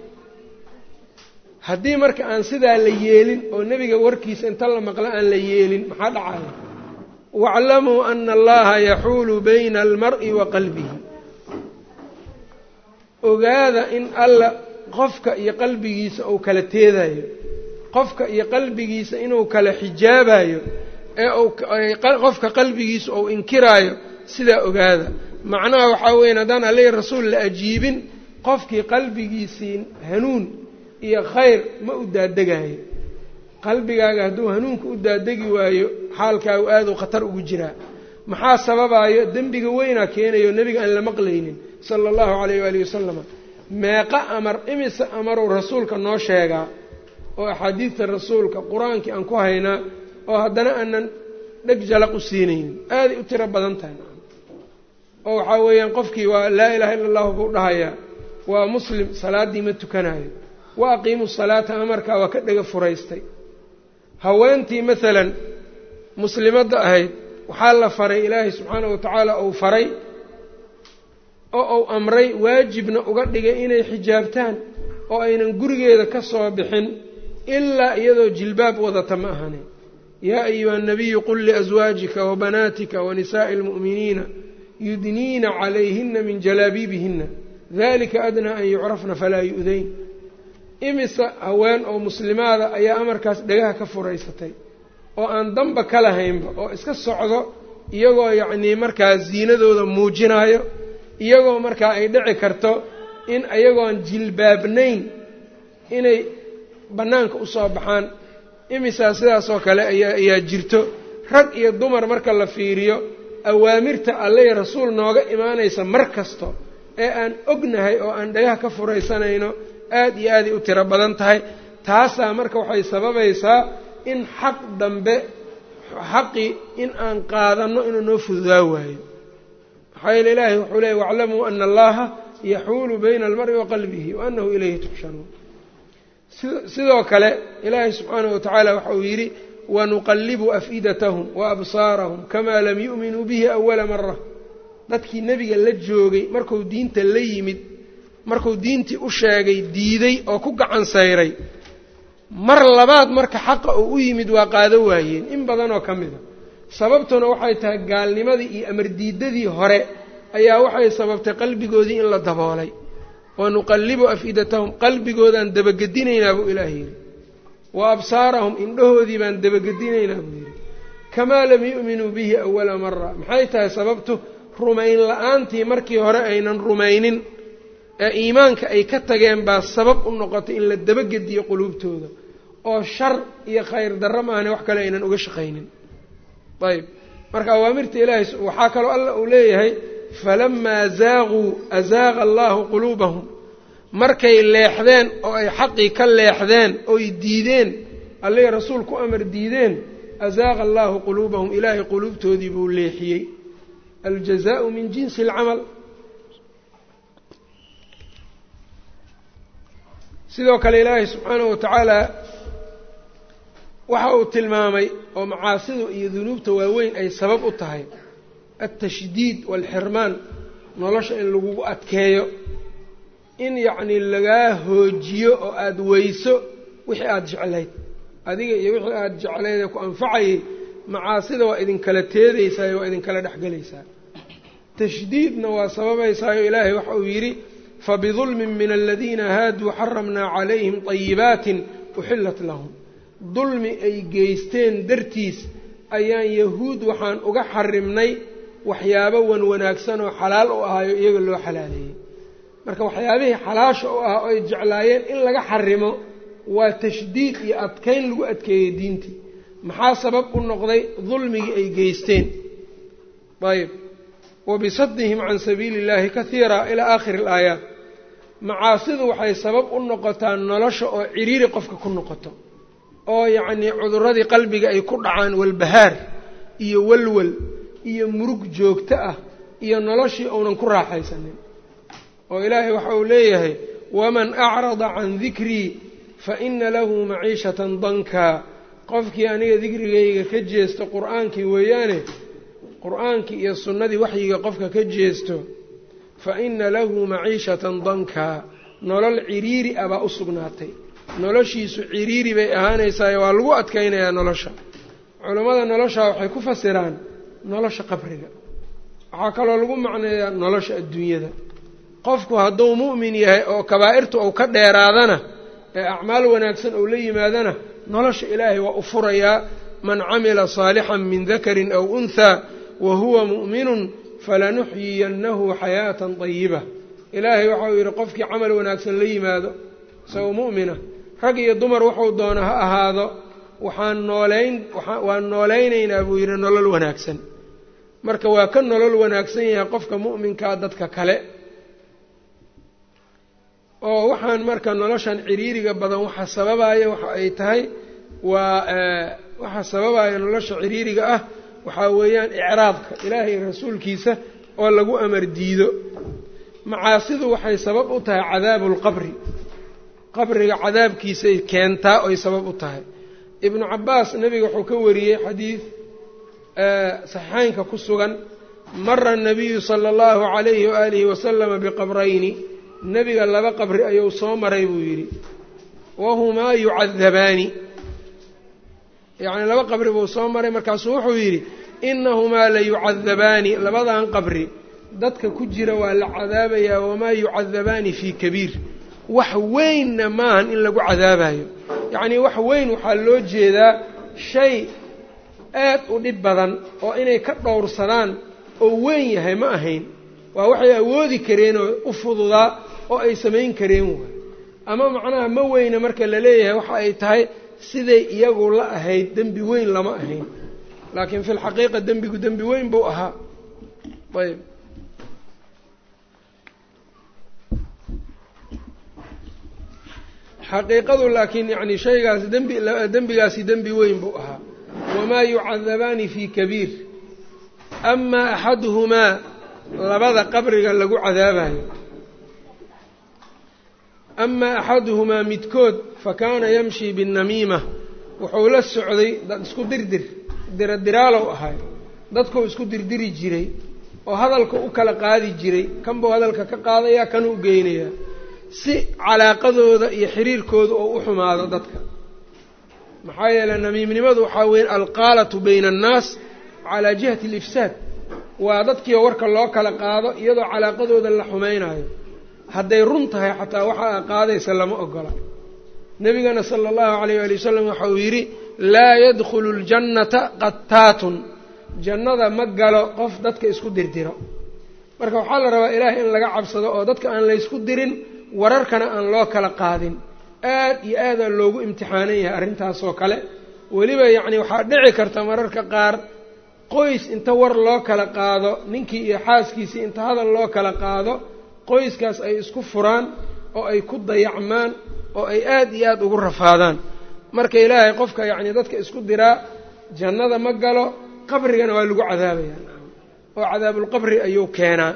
haddii marka aan sidaa la yeelin oo nebiga warkiisa inta la maqlo aan la yeelin maxaa dhacaya waaclamuu ana allaha yaxuulu bayna almar'i wa qalbihi ogaada in alla qofka iyo qalbigiisa uu kala teedayo qofka iyo qalbigiisa inuu kala xijaabayo ee uu qofka qalbigiisa uu inkiraayo sidaa ogaada macnaha waxaa weyan haddaan aleyhi rasuul la ajiibin qofkii qalbigiisii hanuun iyo khayr ma u daadegayo qalbigaaga hadduu hanuunka u daadegi waayo xaalkaagu aaduu khatar ugu jiraa maxaa sababayo dembiga weynaa keenayo nebiga aan la maqlaynin sala allahu calayh waalihi wasalama meeqa amar imise amaruu rasuulka noo sheegaa oo axaadiidta rasuulka qur-aankii aan ku haynaa oo haddana aanan dheg jalaq u siinaynin aaday u tiro badan tahay oo waxaa weeyaan qofkii waa laa ilaha illa allahu buu dhahayaa waa muslim salaaddii ma tukanayo wa aqiimu salaata amarkaa waa ka dhega furaystay haweentii maalan muslimadda ahayd waxaa la faray ilaahay subxaanahu watacaala uu faray oo uu amray waajibna uga dhigay inay xijaabtaan oo aynan gurigeeda ka soo bixin ilaa iyadoo jilbaab wadata ma ahani yaa ayuha nabiyu qul liaswaajika wabanaatika wanisaa'i almu'miniina yudniina calayhina min jalaabiibihina dalika adnaa an yucrafna falaa yu'dayn imisa haween oo muslimaada ayaa amarkaas dhegaha ka furaysatay oo aan damba ka lahaynba oo iska socdo iyagoo yacnii markaa ziinadooda muujinayo iyagoo markaa ay dhici karto in iyagoon jilbaabnayn inay bannaanka usoo baxaan imisaa sidaasoo kale ayaa ayaa jirto rag iyo dumar marka la fiiriyo awaamirta alleh rasuul nooga imaanaysa mar kasto ee aan ognahay oo aan dhagaha ka furaysanayno aad iyo aaday u tiro badan tahay taasaa marka waxay sababaysaa in xaq dambe xaqii in aan qaadanno inuu noo fududaa waayo maxaa yeele ilaahay wuxuu leeyay waclamuu ana allaha yaxuulu bayna almari wa qalbihi wa anahu ilayhi tuxsharuun sidoo kale ilaahay subxaanahu watacaala waxa uu yidhi wanuqallibu afidatahum wa absaarahum kamaa lam yu'minuu bihi awala mara dadkii nebiga la joogay marku diinta la yimid markuu diintii u sheegay diiday oo ku gacan sayray mar labaad marka xaqa uu u yimid waa qaado waayeen in badanoo ka mid a sababtuna waxay tahay gaalnimadii iyo amardiidadii hore ayaa waxay sababtay qalbigoodii in la daboolay wanuqallibu afidatahum qalbigoodaan dabagedinaynaa buu ilaah yidhi wa absaarahum indhahoodii baan dabagedinaynaa buu yidhi kamaa lam yu'minuu bihi awala mara maxay tahay sababtu rumayn la-aantii markii hore aynan rumaynin ee iimaanka ay ka tageen baa sabab u noqotay in la dabagediyo quluubtooda oo shar iyo khayr darro maahane wax kale aynan uga shaqaynin ayb marka awaamirta ilaahay waxaa kaloo alla uu leeyahay falamaa zaaquu azaaqa allaahu quluubahum markay leexdeen oo ay xaqii ka leexdeen oy diideen allay rasuul ku amar diideen azaaqa allaahu quluubahum ilaahay quluubtoodii buu leexiyey aljazaau min jinsi alcamal sidoo kale ilaahay subxaanahu watacaala waxa uu tilmaamay oo macaasidu iyo dunuubta waaweyn ay sabab u tahay altashdiid waalxirmaan nolosha in lagugu adkeeyo in yacnii lagaa hoojiyo oo aada weyso wixii aada jeclayd adiga iyo wixii aada jeclayd ee ku anfacayay macaasida waa idinkala teedaysaa waa idinkala dhexgelaysaa tashdiidna waa sababaysaayo ilaahay waxa uu yidhi fabidulmin min aladiina haaduu xaramnaa calayhim طayibaatin uxillat lahum dulmi ay geysteen dartiis ayaan yahuud waxaan uga xarimnay waxyaabo wan wanaagsan oo xalaal u ahaayo iyaga loo xalaaleeyey marka waxyaabihii xalaasha u ahaa oo ay jeclaayeen in laga xarimo waa tashdiid iyo adkayn lagu adkeeyey diintii maxaa sabab u noqday dulmigii ay geysteen ayb wabisadihim can sabiili اllahi kahiira ilaa aakhiri alaayaat macaasidu waxay sabab u noqotaa nolosha oo ciriiri qofka ku noqoto oo yacnii cuduradii qalbiga ay ku dhacaan walbahaar iyo walwal iyo murug joogto ah iyo noloshii uunan ku raaxaysanin oo ilaahay waxa uu leeyahay waman acrada can dikrii fa ina lahu maciishatan dankaa qofkii aniga dikrigayga ka jeesto qur-aankii weeyaane qur-aankii iyo sunnadii waxyiga qofka ka jeesto fa ina lahu maciishatan dankaa nolol ciriiri ah baa u sugnaatay noloshiisu ciriiri bay ahaanaysaayo waa lagu adkaynayaa nolosha culammada noloshaa waxay ku fasiraan nolosha qabriga waxaa kaloo lagu macneeyaa nolosha adduunyada qofku hadduu mu'min yahay oo kabaa'irtu uu ka dheeraadana ee acmaal wanaagsan uu la yimaadana nolosha ilaahay waa u furayaa man camila saalixan min dakarin aw unthaa wa huwa mu'minun falanuxyiyannahu xayaatan dayiba ilaahay waxau yidhi qofkii camal wanaagsan la yimaado isagoo mu'mina rag iyo dumar wuxuu doona ha ahaado waxaan noolayn waan noolaynaynaa buu yidhi nolol wanaagsan marka waa ka nolol wanaagsan yahay qofka mu'minkaa dadka kale oo waxaan marka noloshan ciriiriga badan waxa sababaya waxa ay tahay waa waxa sababaya nolosha ciriiriga ah waxaa weeyaan icraadka ilaahay rasuulkiisa oo lagu amar diido macaasidu waxay sabab u tahay cadaabu lqabri qabriga cadaabkiisay keentaa oy sabab u tahay ibnu cabaas nebiga wuxuu ka wariyey xadiid saxiixeynka ku sugan mara nabiyu sala allahu calayhi waaalihi wasalama biqabrayni nebiga laba qabri ayuu soo maray buu yidhi wahumaa yucadabaani yacni laba qabri buu soo maray markaasuu wuxuu yidhi inahumaa la yucadabaani labadan qabri dadka ku jira waa la cadaabayaa wamaa yucadabaani fii kabiir wax weynna maahan in lagu cadaabayo yacnii wax weyn waxaa loo jeedaa shay aad u dhib badan oo inay ka dhowrsadaan oo weyn yahay ma ahayn waa waxay awoodi kareen oo u fududaa oo ay samayn kareen waay ama macnaha ma weyna marka la leeyahay waxa ay tahay siday iyagu la ahayd dembi weyn lama ahayn laakiin fi lxaqiiqa dembigu dembi weyn buu ahaa ayb xaqiiqadu laakiin yacni shaygaas dembi dembigaasi dembi weyn buu ahaa wamaa yucadabaani fii kabiir ama axaduhumaa labada qabriga lagu cadaabayo amaa axaduhumaa midkood fa kaana yamshii binnamiima wuxuu la socday dad isku dirdir diradiraalow ahay dadkuu isku dirdiri jiray oo hadalka u kala qaadi jiray kanbuu hadalka ka qaadayaa kanuu geynayaa si calaaqadooda iyo xiriirkooda oo u xumaado dadka maxaa yeeley namiimnimadu waxaa weeye alqaalatu bayna annaas calaa jihati alifsaad waa dadkiioo warka loo kala qaado iyadoo calaaqadooda la xumaynayo hadday run tahay xataa waxa a qaadaysa lama ogola nebigana sala allahu calayh waali wasalam waxa uu yidhi laa yadkhulu ljannata qattaatun jannada ma galo qof dadka isku dirdiro marka waxaa la rabaa ilaahay in laga cabsado oo dadka aan laysku dirin wararkana aan loo kala qaadin aad iyo aadaa loogu imtixaanan yahay arrintaasoo kale weliba yacni waxaa dhici karta mararka qaar qoys inta war loo kala qaado ninkii iyo xaaskiisii inta hadal loo kala qaado qoyskaas ay isku furaan oo ay ku dayacmaan oo ay aad iyo aada ugu rafaadaan marka ilaahay qofka yacni dadka isku diraa jannada ma galo qabrigana waa lagu cadaabayaa oo cadaabulqabri ayuu keenaa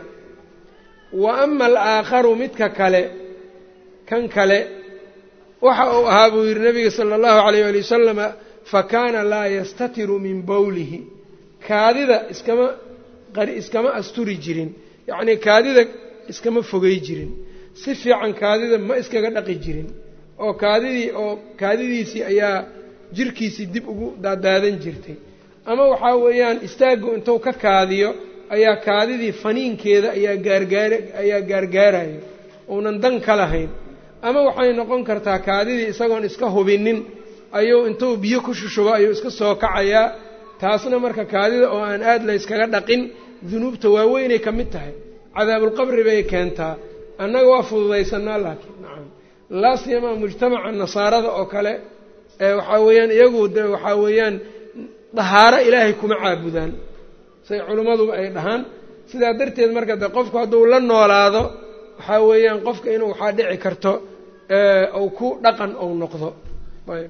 wa ama alaakharu midka kale kan kale waxa uu ahaa buu yidhi nabiga sala allahu calayh ali wasalama fa kaana laa yastatiru min bowlihi kaadida iskama qari iskama asturi jirin yacnii kaadida iskama fogey jirin si fiican kaadida ma iskaga dhaqi jirin oo kaadidii oo kaadidiisii ayaa jirkiisii dib ugu daadaadan jirtay ama waxaa weeyaan istaaggu intuu ka kaadiyo ayaa kaadidii faniinkeeda ayaa gaargaar ayaa gaargaaraya uunan dan ka lahayn ama waxay noqon kartaa kaadidii isagoon iska hubinin ayuu intuu biyo ku shushubo ayuu iska soo kacayaa taasna marka kaadida oo aan aad layskaga dhaqin dunuubta waaweynay ka mid tahay cadaabulqabri bay keentaa annaga waa fududaysanaa laakiin nacam laa siyamaa mujtamaca nasaarada oo kale ee waxaa weeyaan iyagu de waxaa weeyaan dahaaro ilaahay kuma caabudaan say culimmaduba ay dhahaan sidaa darteed marka de qofku hadduu la noolaado waxaa weeyaan qofka inuu waxaa dhici karto ou ku dhaqan ou noqdo ayb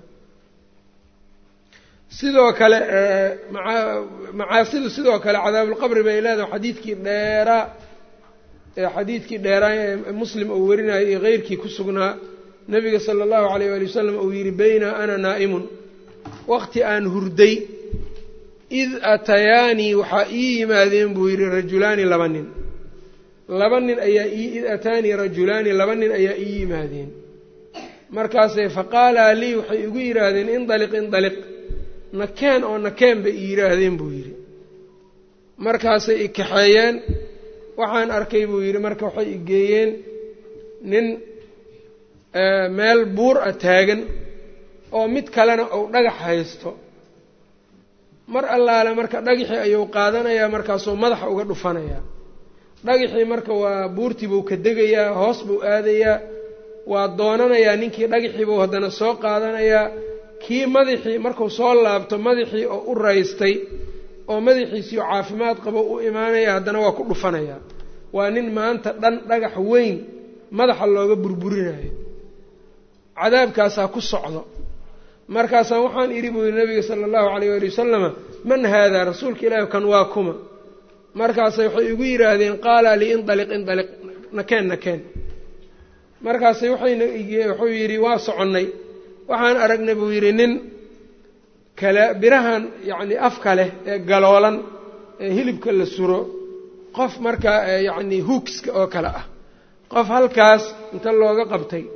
sidoo kale macaasidu sidoo kale cadaabulqabri bay leedahay xadiidkii dheeraa xadiidkii dheeraa ee muslim uu warinayo iyo keyrkii ku sugnaa nabiga sala allahu calayh waali wasalam uu yidhi bayna ana naa'imun waqti aan hurday id atayaanii waxaa ii yimaadeen buu yidhi rajulaani laba nin laba nin ayaa id ataanii rajulaani laba nin ayaa ii yimaadeen markaasay faqaalaa lii waxay igu yidhaahdeen indaliq indaliq nakeen oo nakeen bay i yidhaahdeen buu yidhi markaasay i kaxeeyeen waxaan arkay buu yidhi marka waxay i geeyeen nin meel buur a taagan oo mid kalena uu dhagax haysto mar allaale marka dhagaxii ayuu qaadanayaa markaasuu madaxa uga dhufanayaa dhagaxii marka waa buurtii buu ka degayaa hoos buu aadayaa waa doonanayaa ninkii dhagaxii buu haddana soo qaadanayaa kii madaxii markuu soo laabto madaxii oo u raystay oo madaxiisii oo caafimaad qabo u imaanaya haddana waa ku dhufanayaa waa nin maanta dhan dhagax weyn madaxa looga burburinayo cadaabkaasaa ku socdo markaasaan waxaan idhi buu yihi nabiga sala allahu calayh waali wasalama man haadaa rasuulka ilaahi kan waa kuma markaasay waxay igu yidhaahdeen qaala lii indaliq indaliq nakeen nakeen markaasay waxayna wuxuu yidhi waa soconnay waxaan aragnay buu yidhi nin kale birahan yacni afka leh ee galoolan ee hilibka la suro qof markaa yacni huugska oo kale ah qof halkaas inta looga qabtay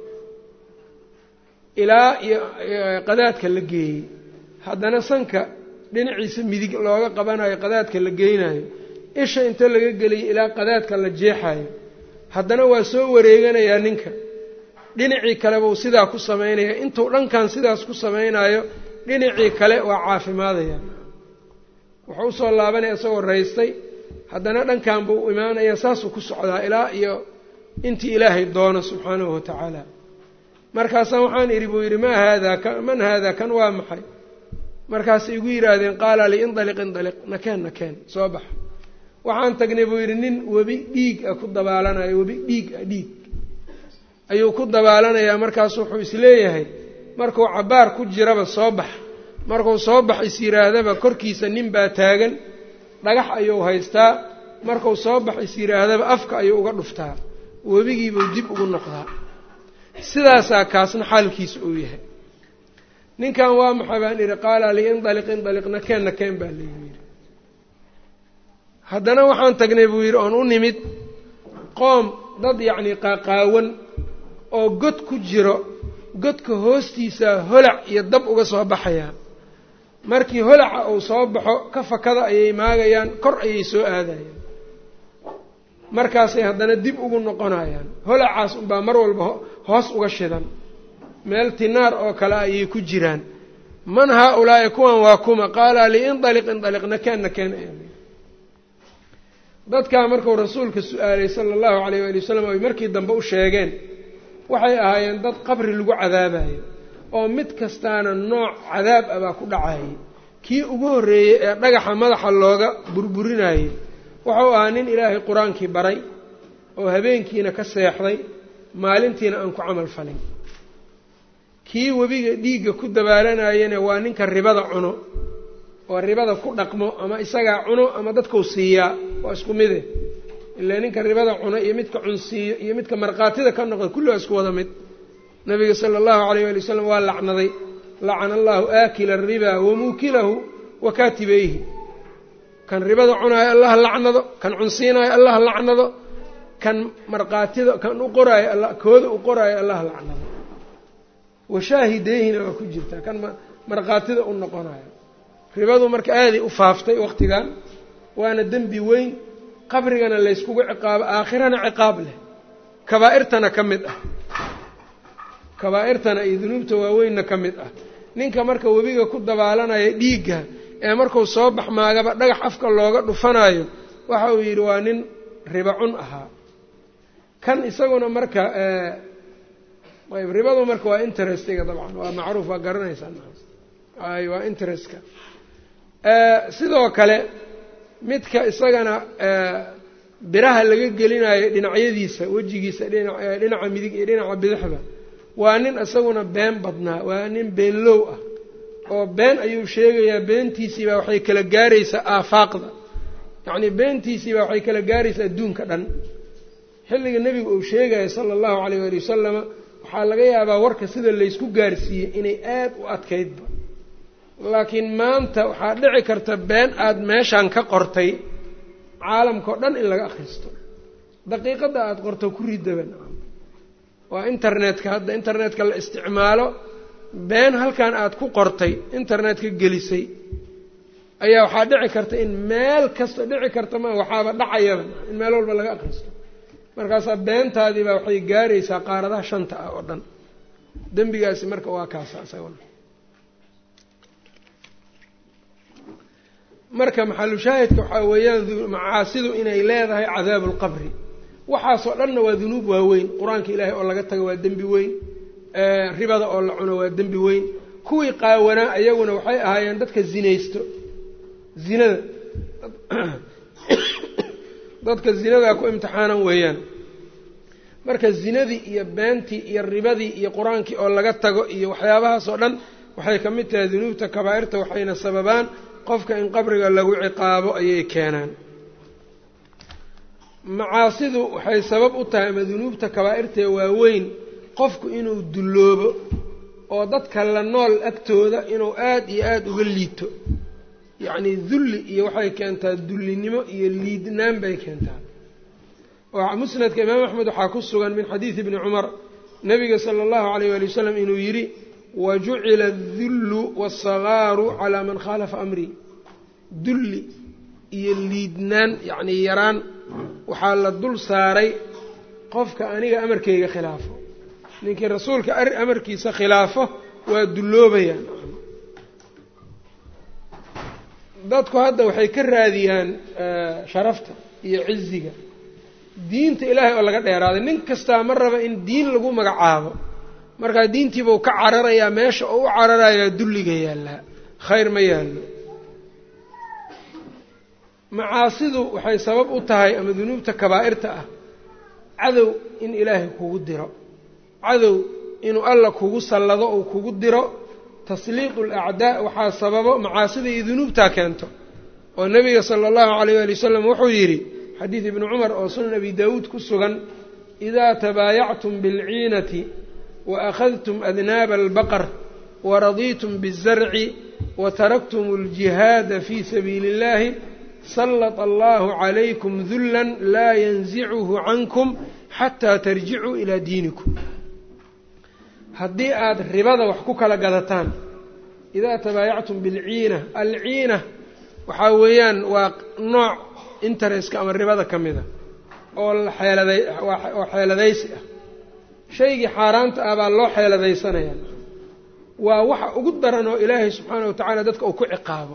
ilaa iyo qadaadka la geeyey haddana sanka dhinaciisa midig looga qabanayo qadaadka la geynayo isha inta laga geliyay ilaa qadaadka la jeexayo haddana waa soo wareeganayaa ninka dhinacii kale buu sidaa ku samaynaya intuu dhankan sidaas ku samaynayo dhinacii kale waa caafimaadaya wuxuu usoo laabanaya isagoo raystay haddana dhankan buu imaanaya saasuu ku socdaa ilaa iyo intii ilaahay doono subxaanahu wa tacaala markaasaan waxaan idhi buu yidhi maa haadaa man haadaa kan waa maxay markaasay igu yidhaahdeen qaala li indaliq indaliq nakeen nakeen soo bax waxaan tagnay buu yidhi nin webi dhiig a ku dabaalanayo webi dhiig a dhiig ayuu ku dabaalanayaa markaasu wuxuu isleeyahay markuu cabbaar ku jiraba soo bax markuu soo bax is yidhaahdaba korkiisa nin baa taagan dhagax ayuu haystaa markuu soo bax is yidhaahdaba afka ayuu uga dhuftaa webigiibuu dib ugu noqdaa sidaasaa kaasna xaalkiisa uu yahay ninkan waa maxay baan idhi qaala li indaliq indaliqna keenna keen baa laygu yidhi haddana waxaan tagnay buu yidhi oon u nimid qoom dad yacnii qaaqaawan oo god ku jiro godka hoostiisa holac iyo dab uga soo baxayaa markii holaca uu soo baxo ka fakada ayay maagayaan kor ayay soo aadayaan markaasay haddana dib ugu noqonayaan holacaas unbaa mar walba hoos uga shidan meel tinaar oo kale ayay ku jiraan man haa-ulaa'i kuwan waa kuma qaala li indaliq indaliqna keenna keen dadkaa markuu rasuulka su-aalay sala allahu calayh waali wasalam ay markii dambe u sheegeen waxay ahaayeen dad qabri lagu cadaabayo oo mid kastaana nooc cadaab ah baa ku dhacayay kii ugu horreeyey ee dhagaxa madaxa looga burburinayay wuxuu ahaa nin ilaahay qur-aankii baray oo habeenkiina ka seexday maalintiina aan ku camal falin kii webiga dhiigga ku dabaalanayana waa ninka ribada cuno oo ribada ku dhaqmo ama isagaa cuno ama dadkau siiyaa waa isku mide ilaa ninka ribada cuno iyo midka cunsiiyo iyo midka markhaatida ka noqda kulli waa isku wada mid nabiga sala allahu calayh waali wasalam waa lacnaday lacana allahu aakila ariba wa muukilahu wa kaatibeyhi kan ribada cunaayo allah lacnado kan cunsiinaayo allah lacnado kan markhaatida kan u qoraayo alla kooda u qoraayo allah lacnado washaahideyhina waa ku jirtaa kan markhaatida u noqonayo ribadu marka aaday u faaftay waqtigan waana dembi weyn qabrigana layskugu ciqaabo aakhirana ciqaab leh kabaa'irtana ka mid ah kabaa'irtana iyo dunuubta waaweynna ka mid ah ninka marka webiga ku dabaalanaya dhiigga ee marku soo baxmaagaba dhagax afka looga dhufanayo waxa uu yidhi waa nin riba cun ahaa kan isaguna marka ayb ribadu marka waa interestiga dabcan waa macruuf waa garanaysaa ay waa interestka sidoo kale midka isagana biraha laga gelinayo dhinacyadiisa wejigiisa dhinaca midig iyo dhinaca bidixda waa nin isaguna been badnaa waa nin beenlow ah oo been ayuu sheegayaa beentiisiibaa waxay kala gaaraysaa aafaaqda yacnii beentiisiibaa waxay kala gaaraysaa adduunka dhan xilliga nebigu uu sheegayo sala allahu calayh waali wasalama waxaa laga yaabaa warka sida laysku gaarsiiyey inay aad u adkaydba laakiin maanta waxaa dhici karta been aada meeshaan ka qortay caalamka oo dhan in laga akhristo daqiiqadda aada qorto ku ridaban waa internetka hadda internetka la isticmaalo been halkan aada ku qortay internetka gelisay ayaa waxaa dhici karta in meel kasta dhici karta ma waxaaba dhacayaba in meel walba laga akhristo markaasaa beentaadiibaa waxay gaaraysaa qaaradaha shanta ah oo dhan dembigaasi marka waa kaasa isaguna marka maxalushaahidka waxaa weeyaan macaasidu inay leedahay cadaabu lqabri waxaasoo dhanna waa dunuub waaweyn qur-aanka ilaahay oo laga tago waa dembi weyn ribada oo la cuno waa dembi weyn kuwii qaawanaa ayaguna waxay ahaayeen dadka zinaysto zinada dadka zinadaa ku imtixaanan weeyaan marka zinadii iyo beentii iyo ribadii iyo qur-aankii oo laga tago iyo waxyaabahaasoo dhan waxay ka mid tahay dunuubta kabaa'irta waxayna sababaan qofka in qabriga lagu ciqaabo ayay keenaan macaasidu waxay sabab u tahay ama dunuubta kabaa'irtae waaweyn qofku inuu dulloobo oo dadka la nool agtooda inuu aada iyo aada uga liito yacnii dulli iyo waxay keentaa dullinimo iyo liidnaan bay keentaa oo musnadka imaam axmed waxaa ku sugan min xadiidi bni cumar nabiga sala allahu alayh waali wasalam inuu yidhi wajucila adullu waasagaaru calaa man khaalafa amrii dulli iyo liidnaan yacnii yaraan waxaa la dul saaray qofka aniga amarkayga khilaafo ninkii rasuulka amarkiisa khilaafo waa dulloobayaan dadku hadda waxay ka raadiyaan sharafta iyo ciziga diinta ilaahay oo laga dheeraaday nin kastaa ma raba in diin lagu magacaabo markaa diintiibuu ka cararayaa meesha oo u cararayaa dulliga yaallaa khayr ma yaallo macaasidu waxay sabab u tahay ama dunuubta kabaa'irta ah cadow in ilaahay kugu diro cadow inuu alla kugu sallado uu kugu diro tasliiqu alacdaa waxaa sababo macaasida iyo dunuubtaa keento oo nebiga sala allahu calayh waali wasalam wuxuu yidhi xadiid ibni cumar oo sunan abi daawuud ku sugan idaa tabaayactum bilciinati wa akhadtum adnaaba albaqar waradiitum biالzarci wataraktum اljihaada fii sabiili اllahi salط allahu calaykum dula laa yanzicuhu cankum xataa tarjicuu ilaa diinikum haddii aada ribada wax ku kala gadataan idaa tabaayactum bilciina alciina waxaa weeyaan waa nooc intereska ama ribada ka mida oo xeeladay oo xeeladaysi ah shaygii xaaraanta ah baa loo xeeladaysanaya waa waxa ugu daran oo ilaahay subxaana wa tacaala dadka uu ku ciqaabo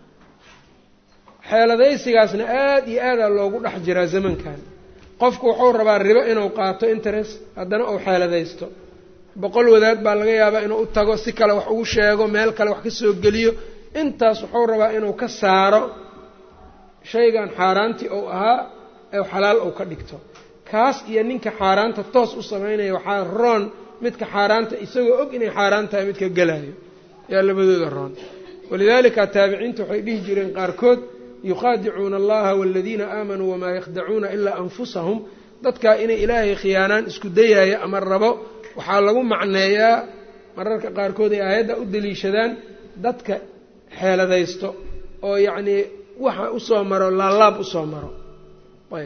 xeeladaysigaasna aada iyo aadaa loogu dhex jiraa zamankan qofku wuxuu rabaa ribo inuu qaato interest haddana uu xeeladaysto boqol wadaad baa laga yaabaa inuu u tago si kale wax ugu sheego meel kale wax ka soo geliyo intaas wuxuu rabaa inuu ka saaro shaygan xaaraantii uu ahaa ee xalaal uu ka dhigto kaas iyo ninka xaaraanta toos u samaynaya waxaa roon midka xaaraanta isagoo og inay xaaraan tahay midka gelayo yaa labadooda roon walidaalika taabiciinta waxay dhihi jireen qaarkood yukhaadicuuna allaha waladiina aamanuu wamaa yakhdacuuna ilaa anfusahum dadkaa inay ilaahay khiyaanaan isku dayaaya ama rabo waxaa lagu macneeyaa mararka qaarkood ay aayadda u daliishadaan dadka xeeladaysto oo yacnii waxa usoo maro laalaab usoo maro ayb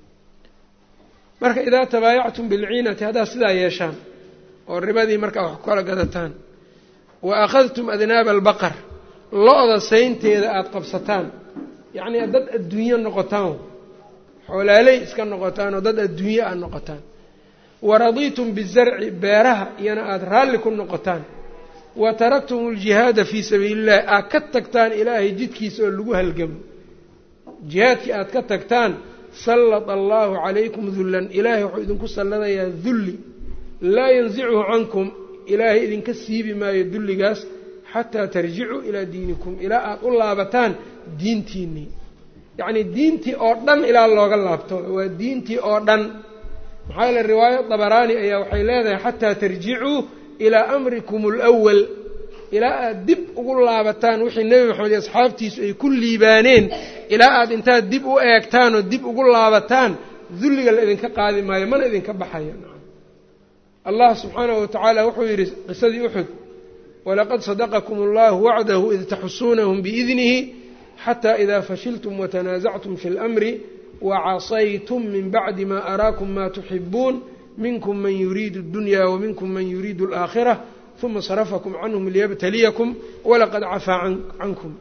marka idaa tabaayactum bilciinati haddaad sidaa yeeshaan oo ribadii markaa wax ku kala gadataan wa akhadtum adnaaba albaqar lo-da saynteeda aada qabsataan yacnii dad adduunyo noqotaan xoolaaley iska noqotaan oo dad adduunyo aad noqotaan waradiitum bizarci beeraha iyana aada raalli ku noqotaan wa taraktum aljihaada fii sabiili illahi aad ka tagtaan ilaahay jidkiisa oo lagu halgamo jihaadkii aad ka tagtaan sallata allaahu calaykum dullan ilaahay wuxuu idinku salladayaa dulli laa yansichu cankum ilaahay idinka siibi maayo dulligaas xataa tarjicuu ilaa diinikum ilaa aada u laabataan diintiinnii yacnii diintii oo dhan ilaa looga laabto waa diintii oo dhan maxaa yeele riwaayo dabaraani ayaa waxay leedahay xataa tarjicuu ilaa amrikum alwal ilaa aada dib ugu laabataan wixii nebi maxamed iyo asxaabtiisu ay ku liibaaneen ilaa aada intaad dib u eegtaan oo dib ugu laabataan dulliga la idinka qaadi maayo mana idinka baxayo allah subxaanahu watacaala wuxuu yidhi qisadii uxud walaqad sadaqakum allahu wacdahu id taxusuunahum biidnihi xataa idaa fashiltum watanaasactum fi اlamri wacasaytum min bacdi ma araakum ma tuxibuun minkum man yuriidu اdunya waminkum man yuriidu اlaakhirة uma sarafakum canhum liyabtaliyakum walaqad cafaa cankum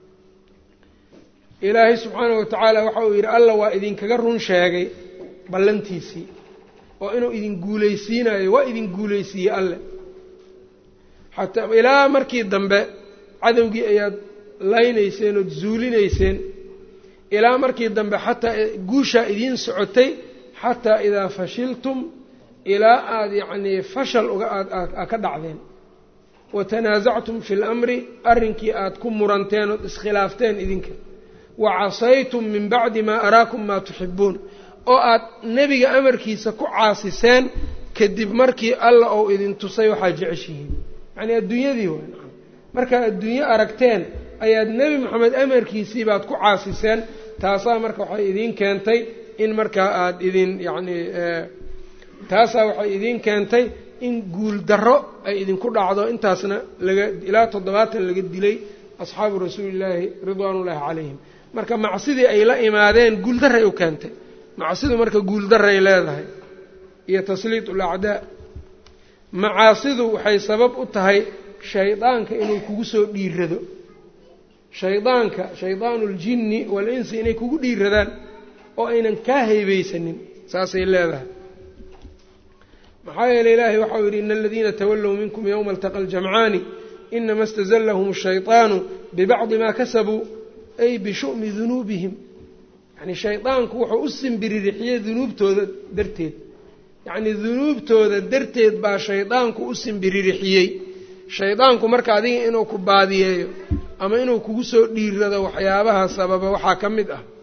ilaahay subxaanahu watacaala waxa uu yidhi alla waa idinkaga run sheegay ballantiisii oo inuu idin guulaysiinayo waa idin guulaysiiyey alle xataa ilaa markii dambe cadowgii ayaad laynayseen ood zuulinayseen ilaa markii dambe xataa guushaa idiin socotay xataa idaa fashiltum ilaa aada yacnii fashal uga aad ka dhacdeen wa tanaasactum fi lamri arrinkii aada ku muranteen ood iskhilaafteen idinka wa casaytum min bacdi maa araakum maa tuxibuun oo aad nebiga amarkiisa ku caasiseen kadib markii alla ou idin tusay waxaad jeceshihiin yacnii adduunyadii waa nacam markaad adduunyo aragteen ayaad nebi moxamed amarkiisii baad ku caasiseen taasaa marka waxay idiin keentay in markaa aada idin yacnii taasaa waxay idiin keentay in guul darro ay idinku dhacdo intaasna laga ilaa toddobaatan laga dilay asxaabu rasuulillaahi ridwaanullaahi calayhim marka macsidii ay la imaadeen guuldarray u keentay macsidu marka guuldarray leedahay iyo tasliit ulacdaa macaasidu waxay sabab u tahay shaydaanka inuu kugu soo dhiirado shaydaanka shaydaanu ljinni wal-insi inay kugu dhiiradaan oo aynan kaa haybaysanin saasay leedahay maxaa yeeley ilaahay waxau yidhi ina aladiina tawallow minkum yowma altaqa aljamcaani inama istazallahum ashayطaanu bibacdi maa kasabuu ay bishu'mi dunuubihim yacnii shaydaanku wuxuu u simbiririxiyey dunuubtooda darteed yacnii dunuubtooda darteed baa shaydaanku u simbiririxiyey shaydaanku marka adiga inuu ku baadiyeeyo ama inuu kugu soo dhiirado waxyaabaha sababa waxaa ka mid ah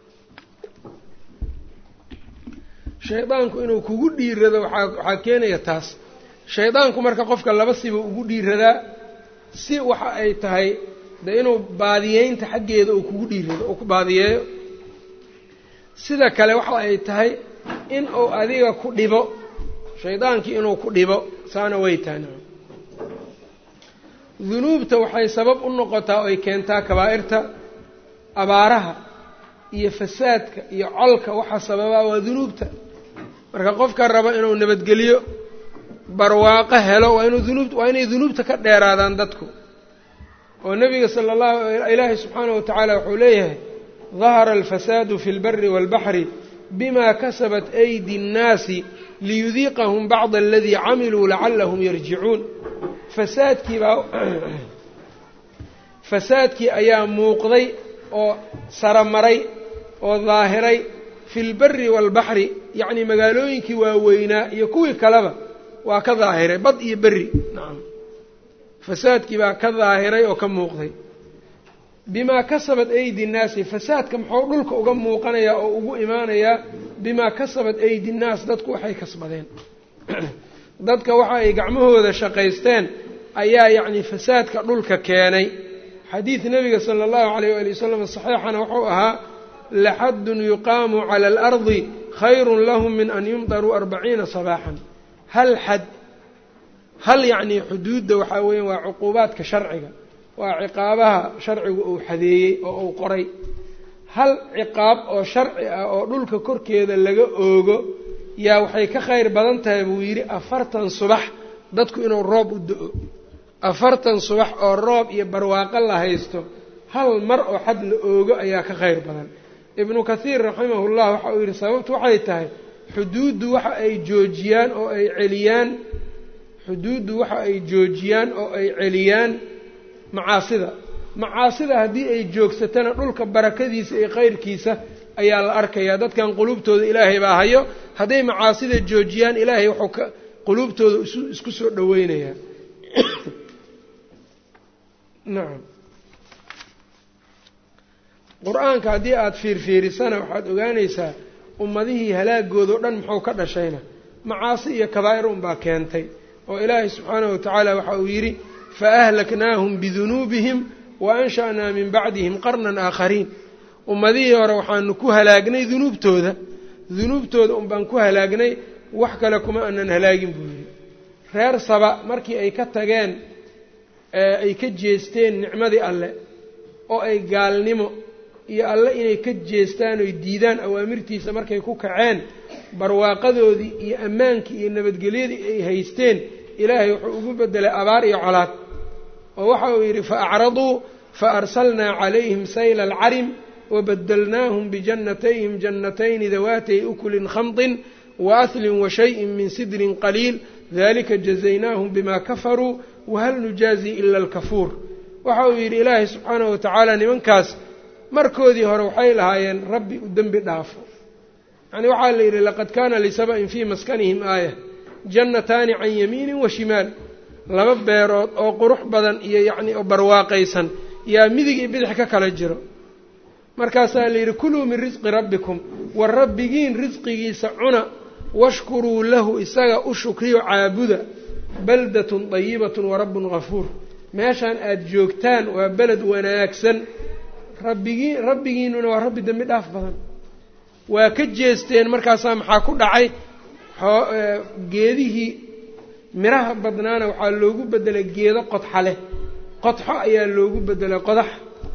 shaydaanku inuu kugu dhiirado waxaa waxaa keenaya taas shaydaanku marka qofka laba siba ugu dhiiradaa si waxa ay tahay de inuu baadiyeynta xaggeeda uu kugu dhiirado uu ku baadiyeeyo sida kale waxa ay tahay in uu adiga ku dhibo shaydaankii inuu ku dhibo saana way tahay dunuubta waxay sabab u noqotaa oo ay keentaa kabaa'irta abaaraha iyo fasaadka iyo colka waxa sababaa waa dunuubta marka qofka raba inuu nabadgeliyo barwaaqo helo waa inuu dunuub waa inay dunuubta ka dheeraadaan dadku oo nebiga sala allahu ilaahi subxaanahu watacaala wuxuu leeyahay dahara alfasaadu fi lbari waalbaxri bima kasabat aydi nnaasi liyudiiqahum bacda aladii camiluu lacalahum yarjicuun fasaadkii baa fasaadkii ayaa muuqday oo saramaray oo daahiray fi lbari waalbaxri yacnii magaalooyinkii waaweynaa iyo kuwii kaleba waa ka daahiray bad iyo berri nacam fasaadkii baa ka daahiray oo ka muuqday bimaa kasabat aydi nnaasi fasaadka muxuu dhulka uga muuqanayaa oo ugu imaanayaa bimaa kasabat aydi nnaas dadku waxay kasbadeen dadka waxa ay gacmahooda shaqaysteen ayaa yacni fasaadka dhulka keenay xadiid nebiga sala allahu calayh waali wasalam saxiixana wuxuu ahaa laxaddun yuqaamu cala alardi khayrun lahum min an yumdaruu arbaciina sabaaxan hal xad hal yacnii xuduudda waxaa weeyaan waa cuquubaadka sharciga waa ciqaabaha sharcigu uu xadeeyey oo uu qoray hal ciqaab oo sharci ah oo dhulka korkeeda laga oogo yaa waxay ka khayr badan tahay buu yidhi afartan subax dadku inuu roob u do-o afartan subax oo roob iyo barwaaqo la haysto hal mar oo xad la oogo ayaa ka khayr badan ibnu kathiir raximahullah waxa uu yidhi sababtu waxay tahay xuduuddu waxa ay joojiyaan oo ay celiyaan xuduuddu waxa ay joojiyaan oo ay celiyaan macaasida macaasida haddii ay joogsatana dhulka barakadiisa iyo khayrkiisa ayaa la arkayaa dadkan quluubtooda ilaahay baa hayo hadday macaasida joojiyaan ilaahay wuxuu ka quluubtooda isu isku soo dhoweynayaa nacam qur-aanka haddii aada fiirfiirisana waxaad ogaanaysaa ummadihii halaagoodo dhan muxuu ka dhashayna macaasi iyo kabaa'ir unbaa keentay oo ilaahay subxaanahu watacaala waxa uu yidhi faahlaknaahum bidunuubihim wa ansha'naa min bacdihim qarnan aakhariin ummadihii hore waxaanu ku halaagnay dunuubtooda dunuubtooda unbaan ku halaagnay wax kale kuma aanan halaagin buu yidhi reer saba markii ay ka tageen ay ka jeesteen nicmadii alle oo ay gaalnimo iyo alle inay ka jeestaan oy diidaan awaamirtiisa markay ku kaceen barwaaqadoodii iyo ammaankii iyo nabadgelyadii ay haysteen ilaahay wuxuu ugu bedelay abaar iyo colaad oo waxa uu yidhi fa acraduu fa arsalnaa calayhim sayla alcarim wabadalnaahum bijannatayhim jannatayni dawaatay ukulin khamdin waahlin washayin min sidrin qaliil dalika jazaynaahum bima kafaruu wahal nujaazi ila alkafuur waxa uu yidhi ilaahay subxaanahu watacaala nimankaas markoodii hore waxay lahaayeen rabbi u dembi dhaafo yacni waxaa la yidhi laqad kaana lisaba-in fii maskanihim aaya jannataani can yamiinin wa shimaal laba beerood oo qurux badan iyo yacni oo barwaaqaysan yaa midig iyo bidix ka kala jiro markaasaa la yidhi kuluu min risqi rabbikum war rabbigiin risqigiisa cuna washkuruu lahu isaga u shukriyo caabuda baldatun dayibatun wa rabbun gafuur meeshaan aada joogtaan waa beled wanaagsan rabbigiin rabbigiinuna waa rabbi dembi dhaaf badan waa ka jeesteen markaasaa maxaa ku dhacay geedihii miraha badnaana waxaa loogu bedelay geedo qodxa leh qodxo ayaa loogu bedelay qodax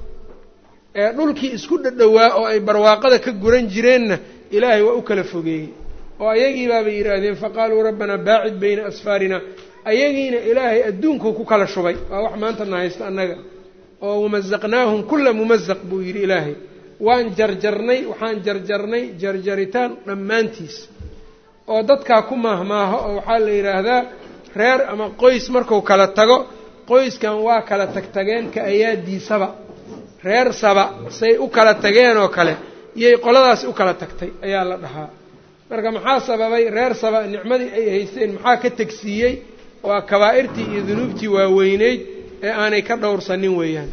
ee dhulkii isku dhadhowaa oo ay barwaaqada ka guran jireenna ilaahay waa u kala fogeeyey oo ayagii baabay yidhaahdeen faqaaluu rabbanaa baacid bayna asfaarina ayagiina ilaahay adduunkuu ku kala shubay waa wax maanta na haysta annaga oo wamasaqnaahum kulla mumasaq buu yidhi ilaahay waan jarjarnay waxaan jarjarnay jarjaritaan dhammaantiis oo dadkaa ku maahmaaho oo waxaa la yidhaahdaa reer ama qoys marku kala tago qoyskan waa kala tagtageen ka ayaadiisaba reer saba say u kala tageen oo kale iyay qoladaasi u kala tagtay ayaa la dhahaa marka maxaa sababay reer saba nicmadii ay haysteen maxaa ka tegsiiyey waa kabaa'irtii iyo dunuubtii waaweyneyd ee aanay ka dhowrsanin weeyaan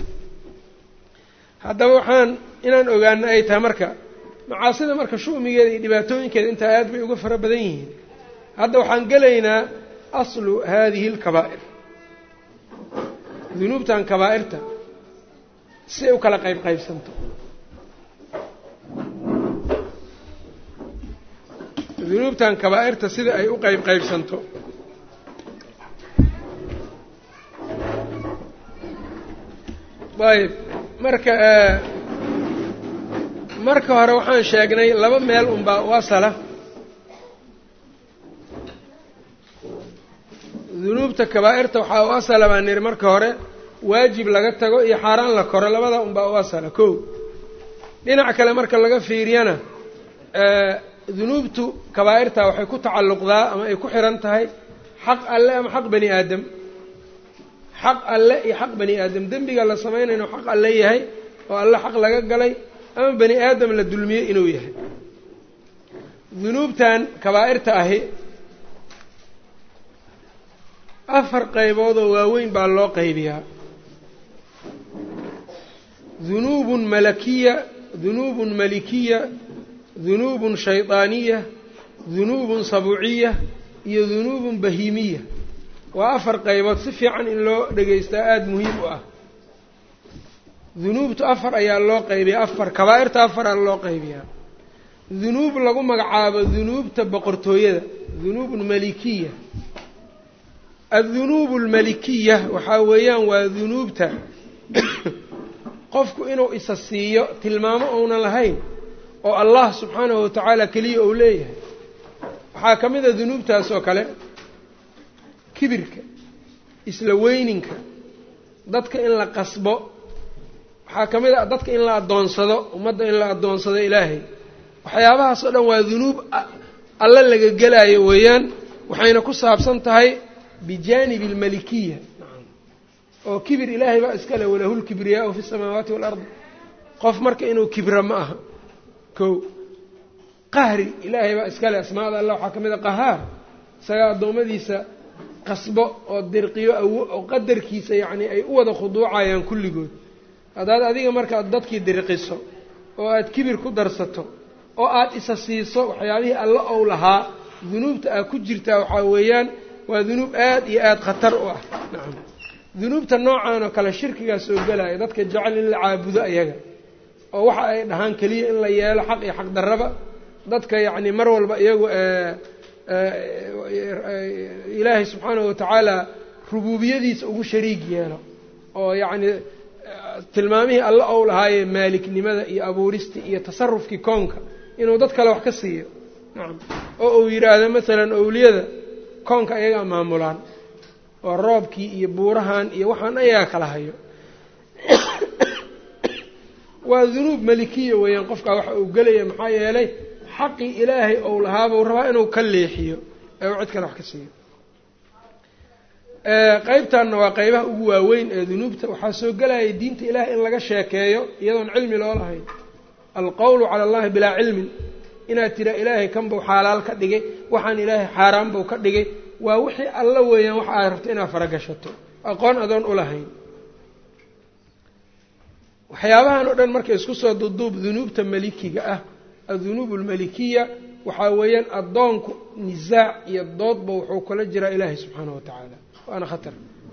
haddaba waxaan inaan ogaano ay tahay marka macaasida marka shu'migeeda iyo dhibaatooyinkeeda intaa aad bay uga fara badan yihiin hadda waxaan gelaynaa aslu haadihi alkabaa'ir dunuubtan kabaa'irta si ay u kala qayb qaybsanto dunuubtan kabaa'irta sida ay u qayb qaybsanto ayb marka marka hore waxaan sheegnay laba meel unbaa u asala dunuubta kabaa'irta waxaa u asala baa niri marka hore waajib laga tago iyo xaaraan la koro labada unbaa u asala ko dhinac kale marka laga fiiriyana dunuubtu kabaa'irta waxay ku tacalluqdaa ama ay ku xihan tahay xaq alle ama xaq bani aadam xaq alle iyo xaq bani aadam dembiga la samaynayno xaq alle yahay oo alle xaq laga galay ama bani aadam la dulmiyey inuu yahay dunuubtan kabaa'irta ahi afar qayboodoo waaweyn baa loo qaybiyaa dunuubun malakiya dunuubun malikiya dunuubun shaydaaniya dunuubun sabuuciya iyo dunuubun bahiimiya waa afar qaybood si fiican in loo dhegaystaa aada muhiim u ah dunuubtu afar ayaa loo qaybiyaa afar kabaa'irta afaraa loo qaybiyaa dunuub lagu magacaabo dunuubta boqortooyada dunuubun malikiya addunuubu almalikiya waxaa weeyaan waa dunuubta qofku inuu isa siiyo tilmaamo ounan lahayn oo allah subxaanahu watacaala keliya uu leeyahay waxaa ka mid a dunuubtaas oo kale kibirka isla weyninka dadka in la qasbo waxaa ka mid a dadka in la addoonsado ummadda in la addoonsado ilaahay waxyaabahaas oo dhan waa dunuub alle laga gelaayo weeyaan waxayna ku saabsan tahay bijaanibi almalikiya oo kibir ilaahay baa iska leh walahu lkibriyaau fi samaawaati waalardi qof marka inuu kibra ma aha ko qahri ilaahay baa iska leh asmaada allah waxaa ka mid a qahaar isagaa addoommadiisa qasbo oo dirqiyo awo oo qadarkiisa yacni ay u wada khuduucayaan kulligood haddaad adiga markaad dadkii dirqiso oo aad kibir ku darsato oo aad isa siiso waxyaabihii alle ou lahaa dunuubta aad ku jirtaa waxaa weeyaan waa dunuub aad iyo aada khatar u ah nacam dunuubta noocan oo kale shirkigaa soo gelaya dadka jecel in la caabudo ayaga oo waxa ay dhahaan keliya in la yeelo xaq iyo xaq darraba dadka yacni mar walba iyagu ilaahay subxaanahu watacaala rubuubiyadiisa ugu shariig yeelo oo yacni tilmaamihii alle ou lahaaye maaliknimada iyo abuuristii iyo tasarufkii koonka inuu dad kale wax ka siiyo nacam oo uu yidhaahdo masalan owliyada koonka ayagaa maamulaan oo roobkii iyo buurahan iyo waxaan ayagaa kala hayo waa dunuub malikiya weeyaan qofkaa waxa uu gelaya maxaa yeelay xaqii ilaahay ou lahaabuu rabaa inuu ka leexiyo ee uu cid kale wax ka siiyo qeybtanna waa qeybaha ugu waaweyn ee dunuubta waxaa soo gelaya diinta ilaahay in laga sheekeeyo iyadoon cilmi loo lahayn alqowlu cala allahi bilaa cilmin inaad tira ilaahay kan buu xaalaal ka dhigay waxaan ilaahay xaaraan buu ka dhigay waa wixii alla weeyaan waxa aad rabto inaad faragashato aqoon adoon u lahayn waxyaabahan oo dhan marka isku soo duduub dunuubta malikiga ah addunuub almalikiya waxaa weeyaan addoonku nisaac iyo doodba wuxuu kula jiraa ilaahay subxaanahu wa tacaala waana khatar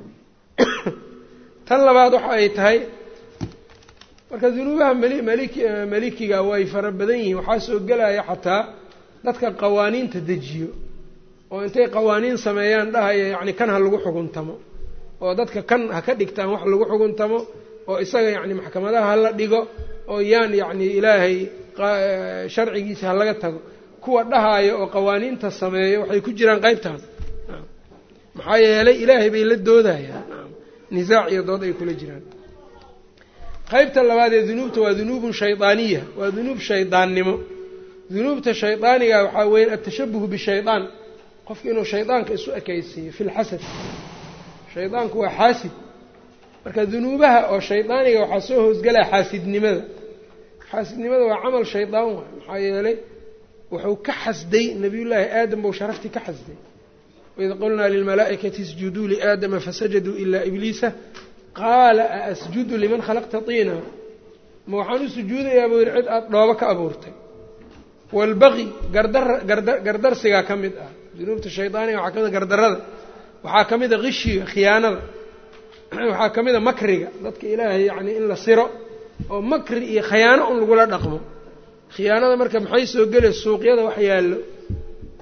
tan labaad waxa ay tahay marka dunuubaha mali maliki malikiga way fara badan yihiin waxaa soo gelaya xataa dadka qawaaniinta dejiyo oo intay qawaaniin sameeyaan dhahaya yacni kan ha lagu xuguntamo oo dadka kan ha ka dhigtaan wax lagu xuguntamo oo isaga yacni maxkamadaha hala dhigo oo yaan yacni ilaahay sharcigiisa ha laga tago kuwa dhahaayo oo qawaaniinta sameeyo waxay ku jiraan qeybtan maxaa yeelay ilaahay bay la doodayaan nisaac iyo dood ay kula jiraan qeybta labaad ee dunuubta waa dunuubun shaydaaniya waa dunuub shaydaannimo dunuubta shaydaaniga waxaa weeyaan atashabuhu bishaydaan qofka inuu shaydaanka isu ekaysiiyo fi lxasad shaydaanku waa xaasid marka dunuubaha oo shaydaaniga waxaa soo hoosgelaya xaasidnimada xaasidnimada waa camal shaydaan waay maxaa yeelay wuxuu ka xasday nabiyullaahi aadam buu sharaftii ka xasday waid qulnaa lilmalaa'ikati isjuduu liaadama fasajaduu ilaa ibliisa qaala a asjudu liman khalaqta tiina ma waxaan u sujuudayaa buu yidhi cid aada dhoobo ka abuurtay waalbaqi gardar garda gardarsigaa ka mid ah dunuubta shaydaaniga waxaa ka mid a gardarada waxaa ka mid a qishiga khiyaanada waxaa ka mid a makriga dadka ilaahay yacni in la siro oo makri iyo khiyaano un lagula dhaqmo khiyaanada marka maxay soo gelay suuqyada wax yaallo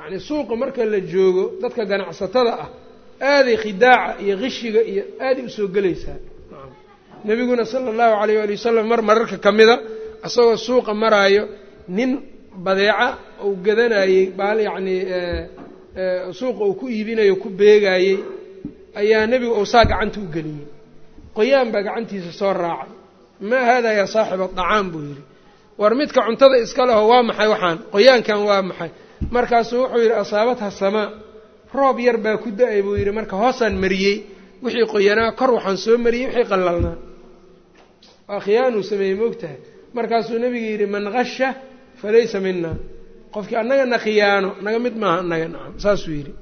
yacni suuqa marka la joogo dadka ganacsatada ah aaday khidaaca iyo qishiga iyo aaday usoo gelaysaa nebiguna sala allahu calayh waali wasalam mar mararka ka mida isagoo suuqa maraayo nin badeeca uu gadanayey baal yacnii suuqa uu ku iibinayo ku beegaayey ayaa nebigu uu saa gacanta u geliyey qoyaan baa gacantiisa soo raacay maa haadaa yaa saaxiba dacaam buu yidhi war midka cuntada iska leho waa maxay waxaan qoyaankan waa maxay markaasuu wuxuu yidhi asaabatha samaa roob yar baa ku da-ay buu yidhi marka hoosaan mariyey wixii qoyanaa kor waxaan soo mariyey wixii qallalnaa waa khiyaanuu sameeyey moogtahay markaasuu nebiga yidhi man qasha falaysa mina qofkii annagana khiyaano naga mid maaha annaga nacam saasuu yidhi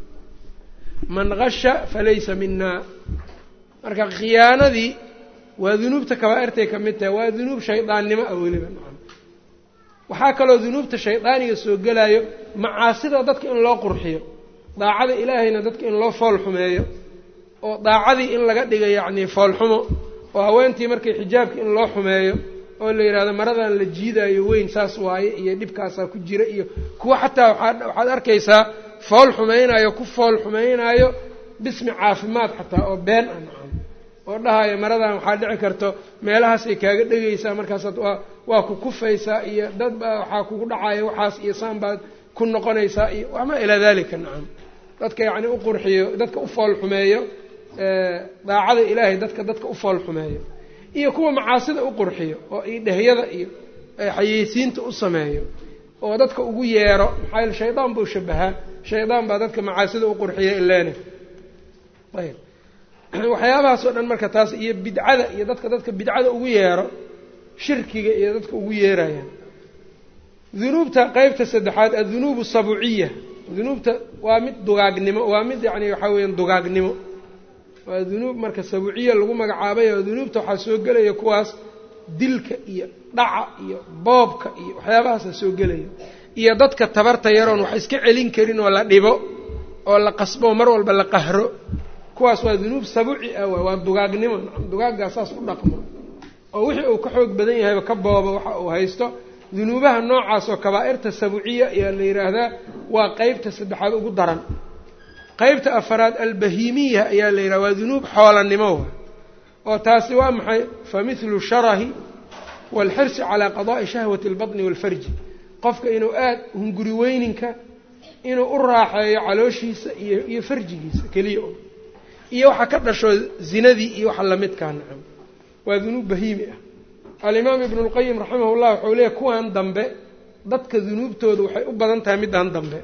man qasha falaysa minaa marka khiyaanadii waa dunuubta kabaa'irtay ka mid tahay waa dunuub shaydaannimo ah weliba nacam waxaa kaloo dunuubta shaydaaniga soo gelaayo macaasida dadka in loo qurxiyo daacada ilaahayna dadka in loo fool xumeeyo oo daacadii in laga dhiga yacnii foolxumo oo haweentii markay xijaabka in loo xumeeyo oo la yidhahdo maradan la jiidaayo weyn saas waaye iyo dhibkaasaa ku jira iyo kuwa xataa waaa waxaad arkaysaa fool xumaynaayo ku fool xumaynaayo bismi caafimaad xataa oo been ah nacam oo dhahayo maradan waxaa dhici karto meelahaasay kaaga dhegaysaa markaasaad waa waa ku kufaysaa iyo dad baa waxaa kugu dhacaya waxaas iyo saan baad ku noqonaysaa iyo wamaa ilaa dalika nacam dadka yacni u qurxiyo dadka u fool xumeeyo daacada ilaahay dadka dadka u fool xumeeyo iyo kuwa macaasida u qurxiyo oo idhehyada iyo xayeysiinta u sameeyo oo dadka ugu yeero maxaa yaele shaydaan buu shabahaa shaydaan baa dadka macaasida u qurxiya ileene ayb waxyaabahaas oo dhan marka taas iyo bidcada iyo dadka dadka bidcada ugu yeero shirkiga iyo dadka ugu yeerayaan dunuubta qeybta saddexaad addunuub sabuciya dunuubta waa mid dugaagnimo waa mid yacni waxaa weeyaan dugaagnimo waa dunuub marka sabuciya lagu magacaabay oo dunuubta waxaa soo gelaya kuwaas dilka iyo dhaca iyo boobka iyo waxyaabahaasa soo gelaya iyo dadka tabarta yaroon wax iska celin karin oo la dhibo oo la qasbo mar walba la qahro kuwaas waa dunuub sabuci ah waay waa dugaagnimo dugaaggaa saas u dhaqmo oo wixii uu ka xoog badan yahayba ka boobo waxa uu haysto dunuubaha noocaas oo kabaa'irta sabuciya ayaa la yidhaahdaa waa qeybta saddexaad ugu daran qeybta afaraad albahiimiya ayaa la yidhaha waa dunuub xoolanimo wa oo taasi waa maxay fa mithlu sharahi waalxirsi calaa qadaa'i shahwati albatni waalfarji qofka inuu aada hunguri weyninka inuu u raaxeeyo calooshiisa iyo iyo farjigiisa keliya o iyo waxa ka dhasho zinadii iyo waxa lamidkaa nacam waa dunuub bahiimi ah alimaam ibnu lqayim raximah llah wuxuu leeyahy kuwan dambe dadka dunuubtooda waxay u badan tahay middan dambe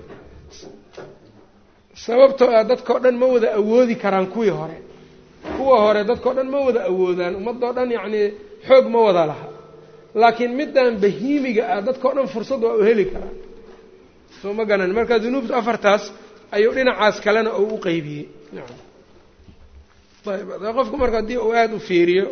sababtoo ah dadkao dhan ma wada awoodi karaan kuwii hore kuwa hore dadkao dhan ma wada awoodaan ummadoo dhan yacnii xoog ma wada laha laakiin middan bahiimiga ah dadkao dhan fursad waa u heli karaa soo ma ganan marka dunuubtu afartaas ayuu dhinacaas kalena uu u qeybiyey nacam ayb qofku marka haddii uu aada u fiiriyo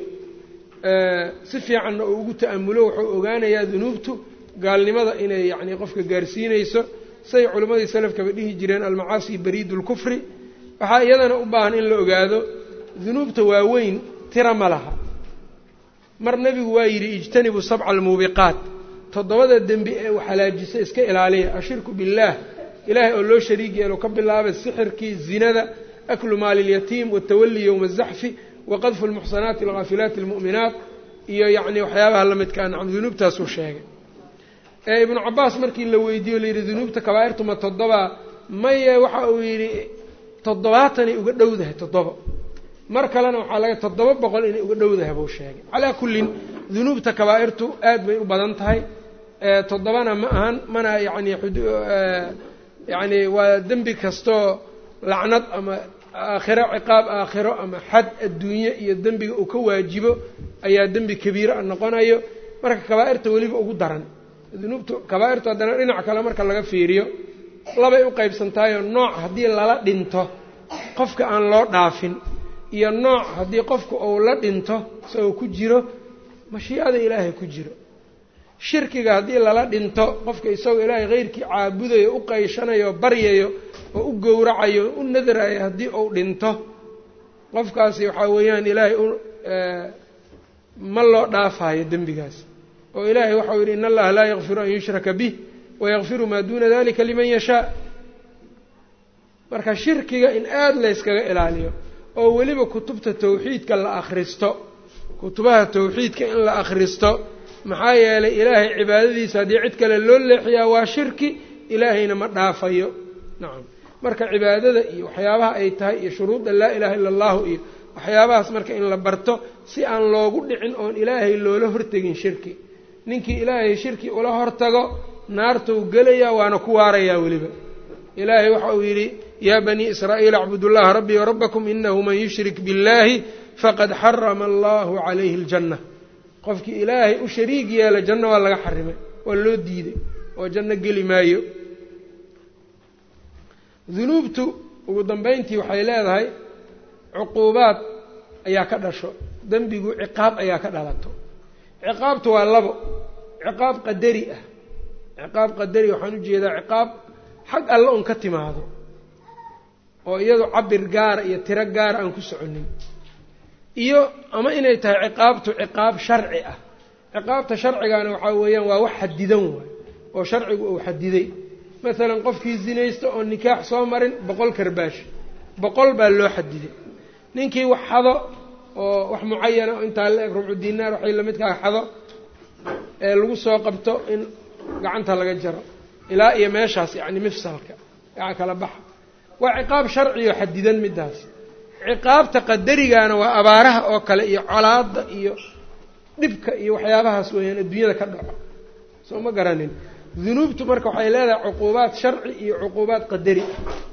si fiicanna uu ugu ta'amulo wuxuu ogaanayaa dunuubtu gaalnimada inay yacni qofka gaarsiinayso say culimmadii salafkaba dhihi jireen almacaasi bariidu lkufri waxaa iyadana u baahan in la ogaado dunuubta waaweyn tira ma laha mar nebigu waa yidhi ijtanibu sabca almuubiqaat toddobada dembi ee u halaajisa iska ilaaliya ashirku billaah ilaahay oo loo shariig yeelo ka bilaabay sixirkii zinada aklu maali اlyatiim watawali yowma azaxfi waqadfu lmuxsanaati alghaafilaati almu'minaat iyo yacni waxyaabaha la midkaa nacam dunuubtaasuu sheegay ee ibnu cabaas markii la weydiiyo la yidhi dunuubta kabaa'irtu ma toddobaa maye waxa uu yidhi toddobaatanay uga dhowdahay toddoba mar kalena waxaa laga toddoba boqol inay uga dhowdahay buu sheegay calaa kullin dunuubta kabaa'irtu aad bay u badan tahay toddobana ma ahan mana yacni yacni waa dembi kastoo lacnad ama aakhiro ciqaab aakhiro ama xad adduunye iyo dembiga uu ka waajibo ayaa dembi kabiira a noqonayo marka kabaa'irta weliba ugu daran dunuubtu kabaa'irtu haddana dhinac kale marka laga fiiriyo labay u qaybsantaayoo nooc haddii lala dhinto qofka aan loo dhaafin iyo nooc haddii qofku uu la dhinto isagoo ku jiro mashiicada ilaahay ku jiro shirkiga haddii lala dhinto qofka isagoo ilaahay keyrkii caabudayo u qayshanayo o baryayo oo u gowracayo u nadrayo haddii uu dhinto qofkaasi waxaa weeyaan ilaahay u ma loo dhaafayo dembigaas oo ilaahay waxau yidhi in allaha laa yakfiru an yushraka bih wayakfiru maa duuna dalika liman yashaa marka shirkiga in aada layskaga ilaaliyo oo weliba kutubta tawxiidka la akhristo kutubaha tawxiidka in la akhristo maxaa yeelay ilaahay cibaadadiisa haddii cid kale loo leexiyaa waa shirki ilaahayna ma dhaafayo nacam marka cibaadada iyo waxyaabaha ay tahay iyo shuruudda laa ilaaha illa allahu iyo waxyaabahaas marka in la barto si aan loogu dhicin oon ilaahay loola hortegin shirki ninkii ilaahay shirki ula hortago naartuu gelayaa waana ku waarayaa weliba ilaahay waxa uu yidhi yaa banii israa'iil acbudu llaha rabbii warabakum inahu man yushrik biاllahi faqad xarama allahu calayhi aljanna qofkii ilaahay u shariig yeela janno waa laga xarimay waa loo diiday oo janno geli maayo dunuubtu ugu dambeyntii waxay leedahay cuquubaad ayaa ka dhasho dembigu ciqaab ayaa ka dhalato ciqaabtu waa labo ciqaab qadari ah ciqaab qadari waxaan ujeedaa ciqaab xag alle un ka timaado oo iyadu cabir gaara iyo tiro gaara aan ku soconin iyo ama inay tahay ciqaabtu ciqaab sharci ah ciqaabta sharcigana waxaa weeyaan waa wax xadidan waay oo sharcigu uu xadiday masalan qofkii zinaysta oo nikaax soo marin boqol karbaash boqol baa loo xadiday ninkii wax xado oo wax mucayana oo intaa la eg rubcu dinaar waxay lamidkaa xado ee lagu soo qabto in gacanta laga jaro ilaa iyo meeshaas yacni mifsalka yaca kala baxa waa ciqaab sharciyo xadidan midaas ciqaabta qadarigana waa abaaraha oo kale iyo colaada iyo dhibka iyo waxyaabahaas weeyaan adduunyada ka dhaco soo ma garanin dunuubtu marka waxay leedahay cuquubaad sharci iyo cuquubaad qadari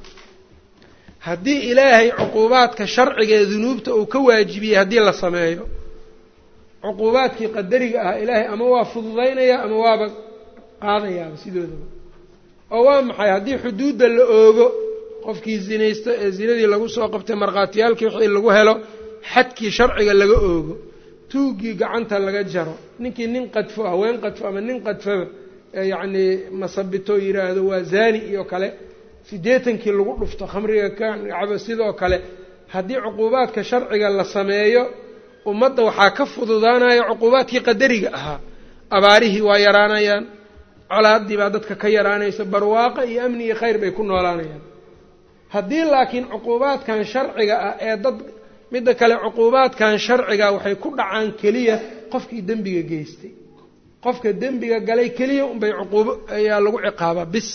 haddii ilaahay cuquubaadka sharciga ee dunuubta uu ka waajibiyey haddii la sameeyo cuquubaadkii qadariga ah ilaahay ama waa fududaynaya ama waaba qaadayaaba sidoodaba oo waa maxay haddii xuduudda la oogo qofkii zinaysta ee zinadii lagu soo qabtay markhaatiyaalkii wixii lagu helo xadkii sharciga laga oogo tuuggii gacanta laga jaro ninkii nin qadfo haween qadfo ama nin qadfoba ee yacnii masabito yidhaahdo waa zaani iyo kale siddeetankii lagu dhufto khamriga ka cabo sidoo kale haddii cuquubaadka sharciga la sameeyo ummadda waxaa ka fududaanaya cuquubaadkii qadariga ahaa abaarihii waa yaraanayaan colaaddii baa dadka ka yaraanaysa barwaaqo iyo amni iyo khayr bay ku noolaanayaan haddii laakiin cuquubaadkan sharciga ah ee dad midda kale cuquubaadkan sharciga waxay ku dhacaan keliya qofkii dembiga geystay qofka dembiga galay keliya unbay cuquubo ayaa lagu ciqaabaa bis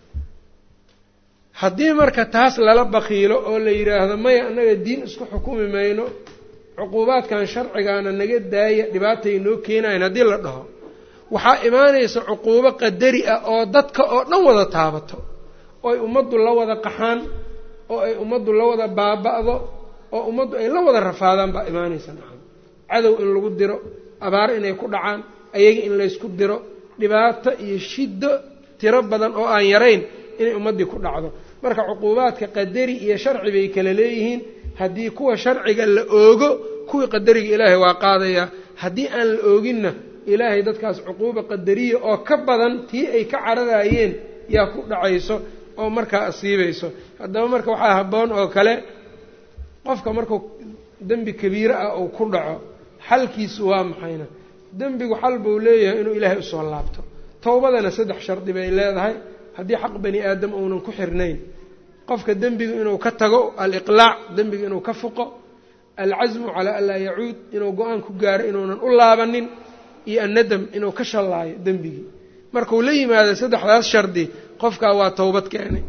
haddii marka taas lala bakiilo oo la yidhaahdo maya annaga diin isku xukumi mayno cuquubaadkan sharcigaana naga daaya dhibaatay noo keenayan haddii la dhaho waxaa imaanaysa cuquubo qadari ah oo dadka oo dhan wada taabato oo ay ummaddu la wada qaxaan oo ay ummaddu la wada baaba'do oo ummaddu ay la wada rafaadaan baa imaanaysa nacam cadow in lagu diro abaar inay ku dhacaan ayaga in laysku diro dhibaato iyo shiddo tiro badan oo aan yarayn inay ummaddii ku dhacdo marka cuquubaadka qadari iyo sharci bay kala leeyihiin haddii kuwa sharciga la oogo kuwii qadariga ilaahay waa qaadayaa haddii aan la ooginna ilaahay dadkaas cuquuba qadariya oo ka badan tii ay ka cararayeen yaa ku dhacayso oo markaa asiibayso haddaba marka waxaa habboon oo kale qofka markuu dembi kabiire ah uu ku dhaco xalkiisu waa maxayna dembigu xal buu leeyahay inuu ilaahay usoo laabto towbadana saddex shardi bay leedahay haddii xaq bani aadam uunan ku xirnayn qofka dembigu inuu ka tago aliqlaac dembiga inuu ka fuqo alcasmu calaa an laa yacuud inuu go-aan ku gaaro inuunan u laabanin iyo annadam inuu ka shallaayo dembigii markuu la yimaado saddexdaas shardi qofkaa waa towbad keenay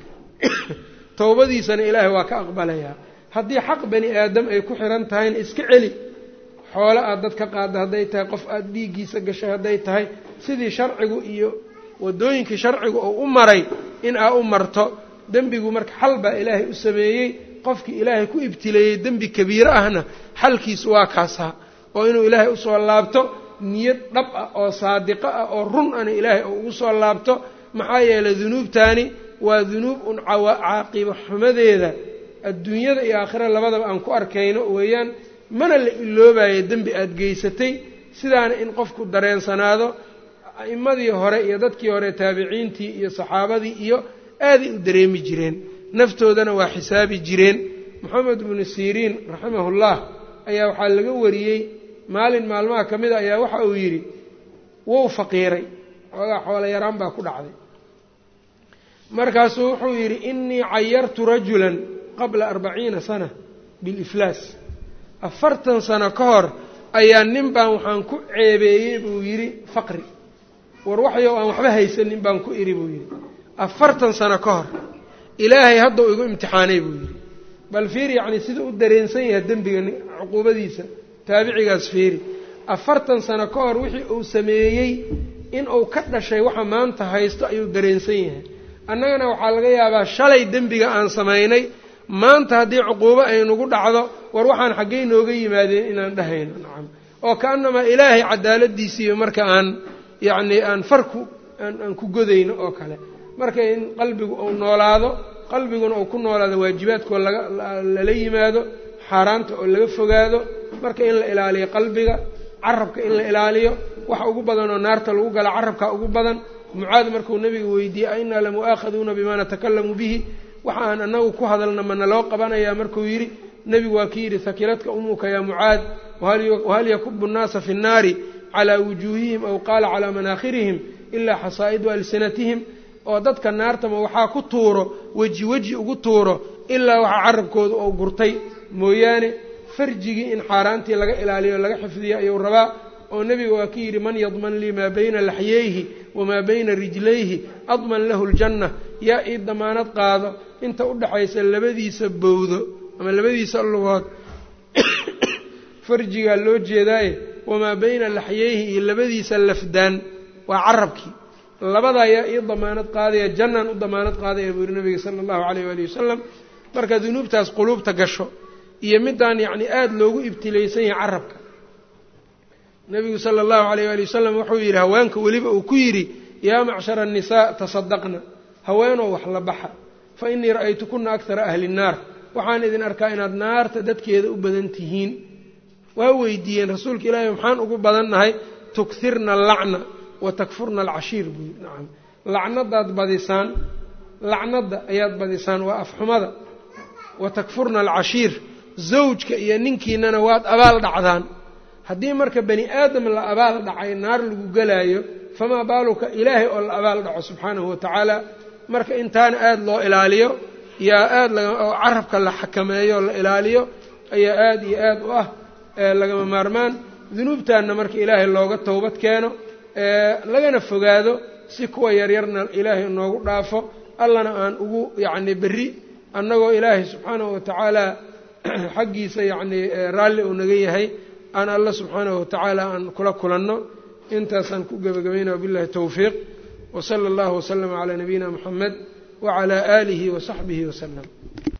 towbadiisana ilaahay waa ka aqbalayaa haddii xaq bani aadam ay ku xiran tahayna iska celi xoolo aad dad ka qaadda hadday tahay qof aada dhiiggiisa gashay hadday tahay sidii sharcigu iyo waddooyinkii sharcigu uu u maray in aa u marto dembigu marka xal baa ilaahay u sameeyey qofkii ilaahay ku ibtileeyey dembi kabiiro ahna xalkiisu waa kaasaa oo inuu ilaahay usoo laabto niyad dhab ah oo saadiqo ah oo run ana ilaahay oo ugu soo laabto maxaa yeelay dunuubtaani waa dunuub un caaqibo xumadeeda adduunyada iyo aakhira labadaba aan ku arkayno weeyaan mana la iloobayo dembi aada geysatay sidaana in qofku dareensanaado a'immadii hore iyo dadkii hore taabiciintii iyo saxaabadii iyo aaday u dareemi jireen naftoodana waa xisaabi jireen moxamed bnu siriin raximahullah ayaa waxaa laga wariyey maalin maalmaha ka mida ayaa waxa uu yidhi wou faqiiray xoogaa xoolo yaraan baa ku dhacday markaasuu wuxuu yidhi innii cayartu rajulan qabla arbaciina sana biliflaas afartan sano ka hor ayaa nin baan waxaan ku ceebeeyey buu yidhi faqri war waxyow aan waxba haysanin baan ku idhi buu yidhi afartan sano ka hor ilaahay haddau igu imtixaanay buu yidhi bal fiir yacni sida u dareensan yahay dembiga cuquubadiisa taabicigaas fiiri afartan sano ka hor wixii uu sameeyey in uu ka dhashay waxa maanta haysto ayuu dareensan yahay annagana waxaa laga yaabaa shalay dembiga aan samaynay maanta haddii cuquubo ay nagu dhacdo war waxaan xaggey nooga yimaadeen inaan dhahayno nacam oo ka-annamaa ilaahay cadaaladiisiiyo marka aan yacni aan farku aan ku godayno oo kale marka in qalbigu uu noolaado qalbiguna uu ku noolaado waajibaadkoo laga lala yimaado xaaraanta oo laga fogaado marka in la ilaaliyo qalbiga carabka in la ilaaliyo waxa ugu badan oo naarta lagu gala carabka ugu badan mucaad markuu nabiga weydiiyey a innaa lamu'aakhaduuna bimaa natakalamu bihi waxa aan anagu ku hadalna mana loo qabanayaa markuu yidhi nebigu waa ki yidhi hakiladka umuka yaa mucaad wahal yakubu nnaasa fi nnaari calaa wujuuhihim aw qaala calaa manaakhirihim ilaa xasaa'idu alsinatihim oo dadka naartama waxaa ku tuuro weji weji ugu tuuro ilaa waxaa carabkooda oo gurtay mooyaane farjigii in xaaraantii laga ilaaliyo laga xifdiyo ayuu rabaa oo nebiga waa ki yidhi man yadman lii maa bayna laxyayhi wamaa bayna rijlayhi adman lahu ljanna yaa ii damaanad qaado inta u dhaxaysa labadiisa bowdo ama labadiisa lugood farjigaa loo jeedaaye wamaa bayna laxyayhi iyo labadiisa lafdaan waa carabkii labadaa yaa ii damaanad qaadaya jannaan u damaanad qaadaya buu yihi nabiga sala allahu calayh waali wasalam marka dunuubtaas quluubta gasho iyo midaan yacni aada loogu ibtilaysan yahay carabka nebigu sala allahu alayh waali wasalam wuxuu yidhi haweenka weliba uu ku yidhi yaa macshara annisaa tasadaqna haweenoo wax la baxa fa innii ra'aytukuna akthara ahli nnaar waxaan idin arkaa inaad naarta dadkeeda u badan tihiin waa weydiiyeen rasuulka ilaahi maxaan ugu badan nahay tukhirna allacna wa takfurna alcashiir buu yidhi nacam lacnadaad badisaan lacnadda ayaad badisaan waa afxumada wa takfurna alcashiir zawjka iyo ninkiinana waad abaal dhacdaan haddii marka bani aadam la abaal dhacay naar lagu gelaayo famaa baaluka ilaahay oo la abaal dhaco subxaanahu watacaala marka intaana aada loo ilaaliyo yaa aada oo carabka la xakameeyo la ilaaliyo ayaa aada iyo aada u ah lagama maarmaan dunuubtaanna marka ilaahay looga towbad keeno lagana fogaado si kuwa yaryarna ilaahay noogu dhaafo allana aan ugu yacni berri annagoo ilaahay subxaanahu watacaala xaggiisa yacni raalli uu naga yahay aan alla subxaanahu watacaala aan kula kulanno intaasaan ku gebagabayna wabillahi towfiiq wsala allahu waslama calaa nabiyina muxamed wacalaa aalihi wasaxbihi wasalam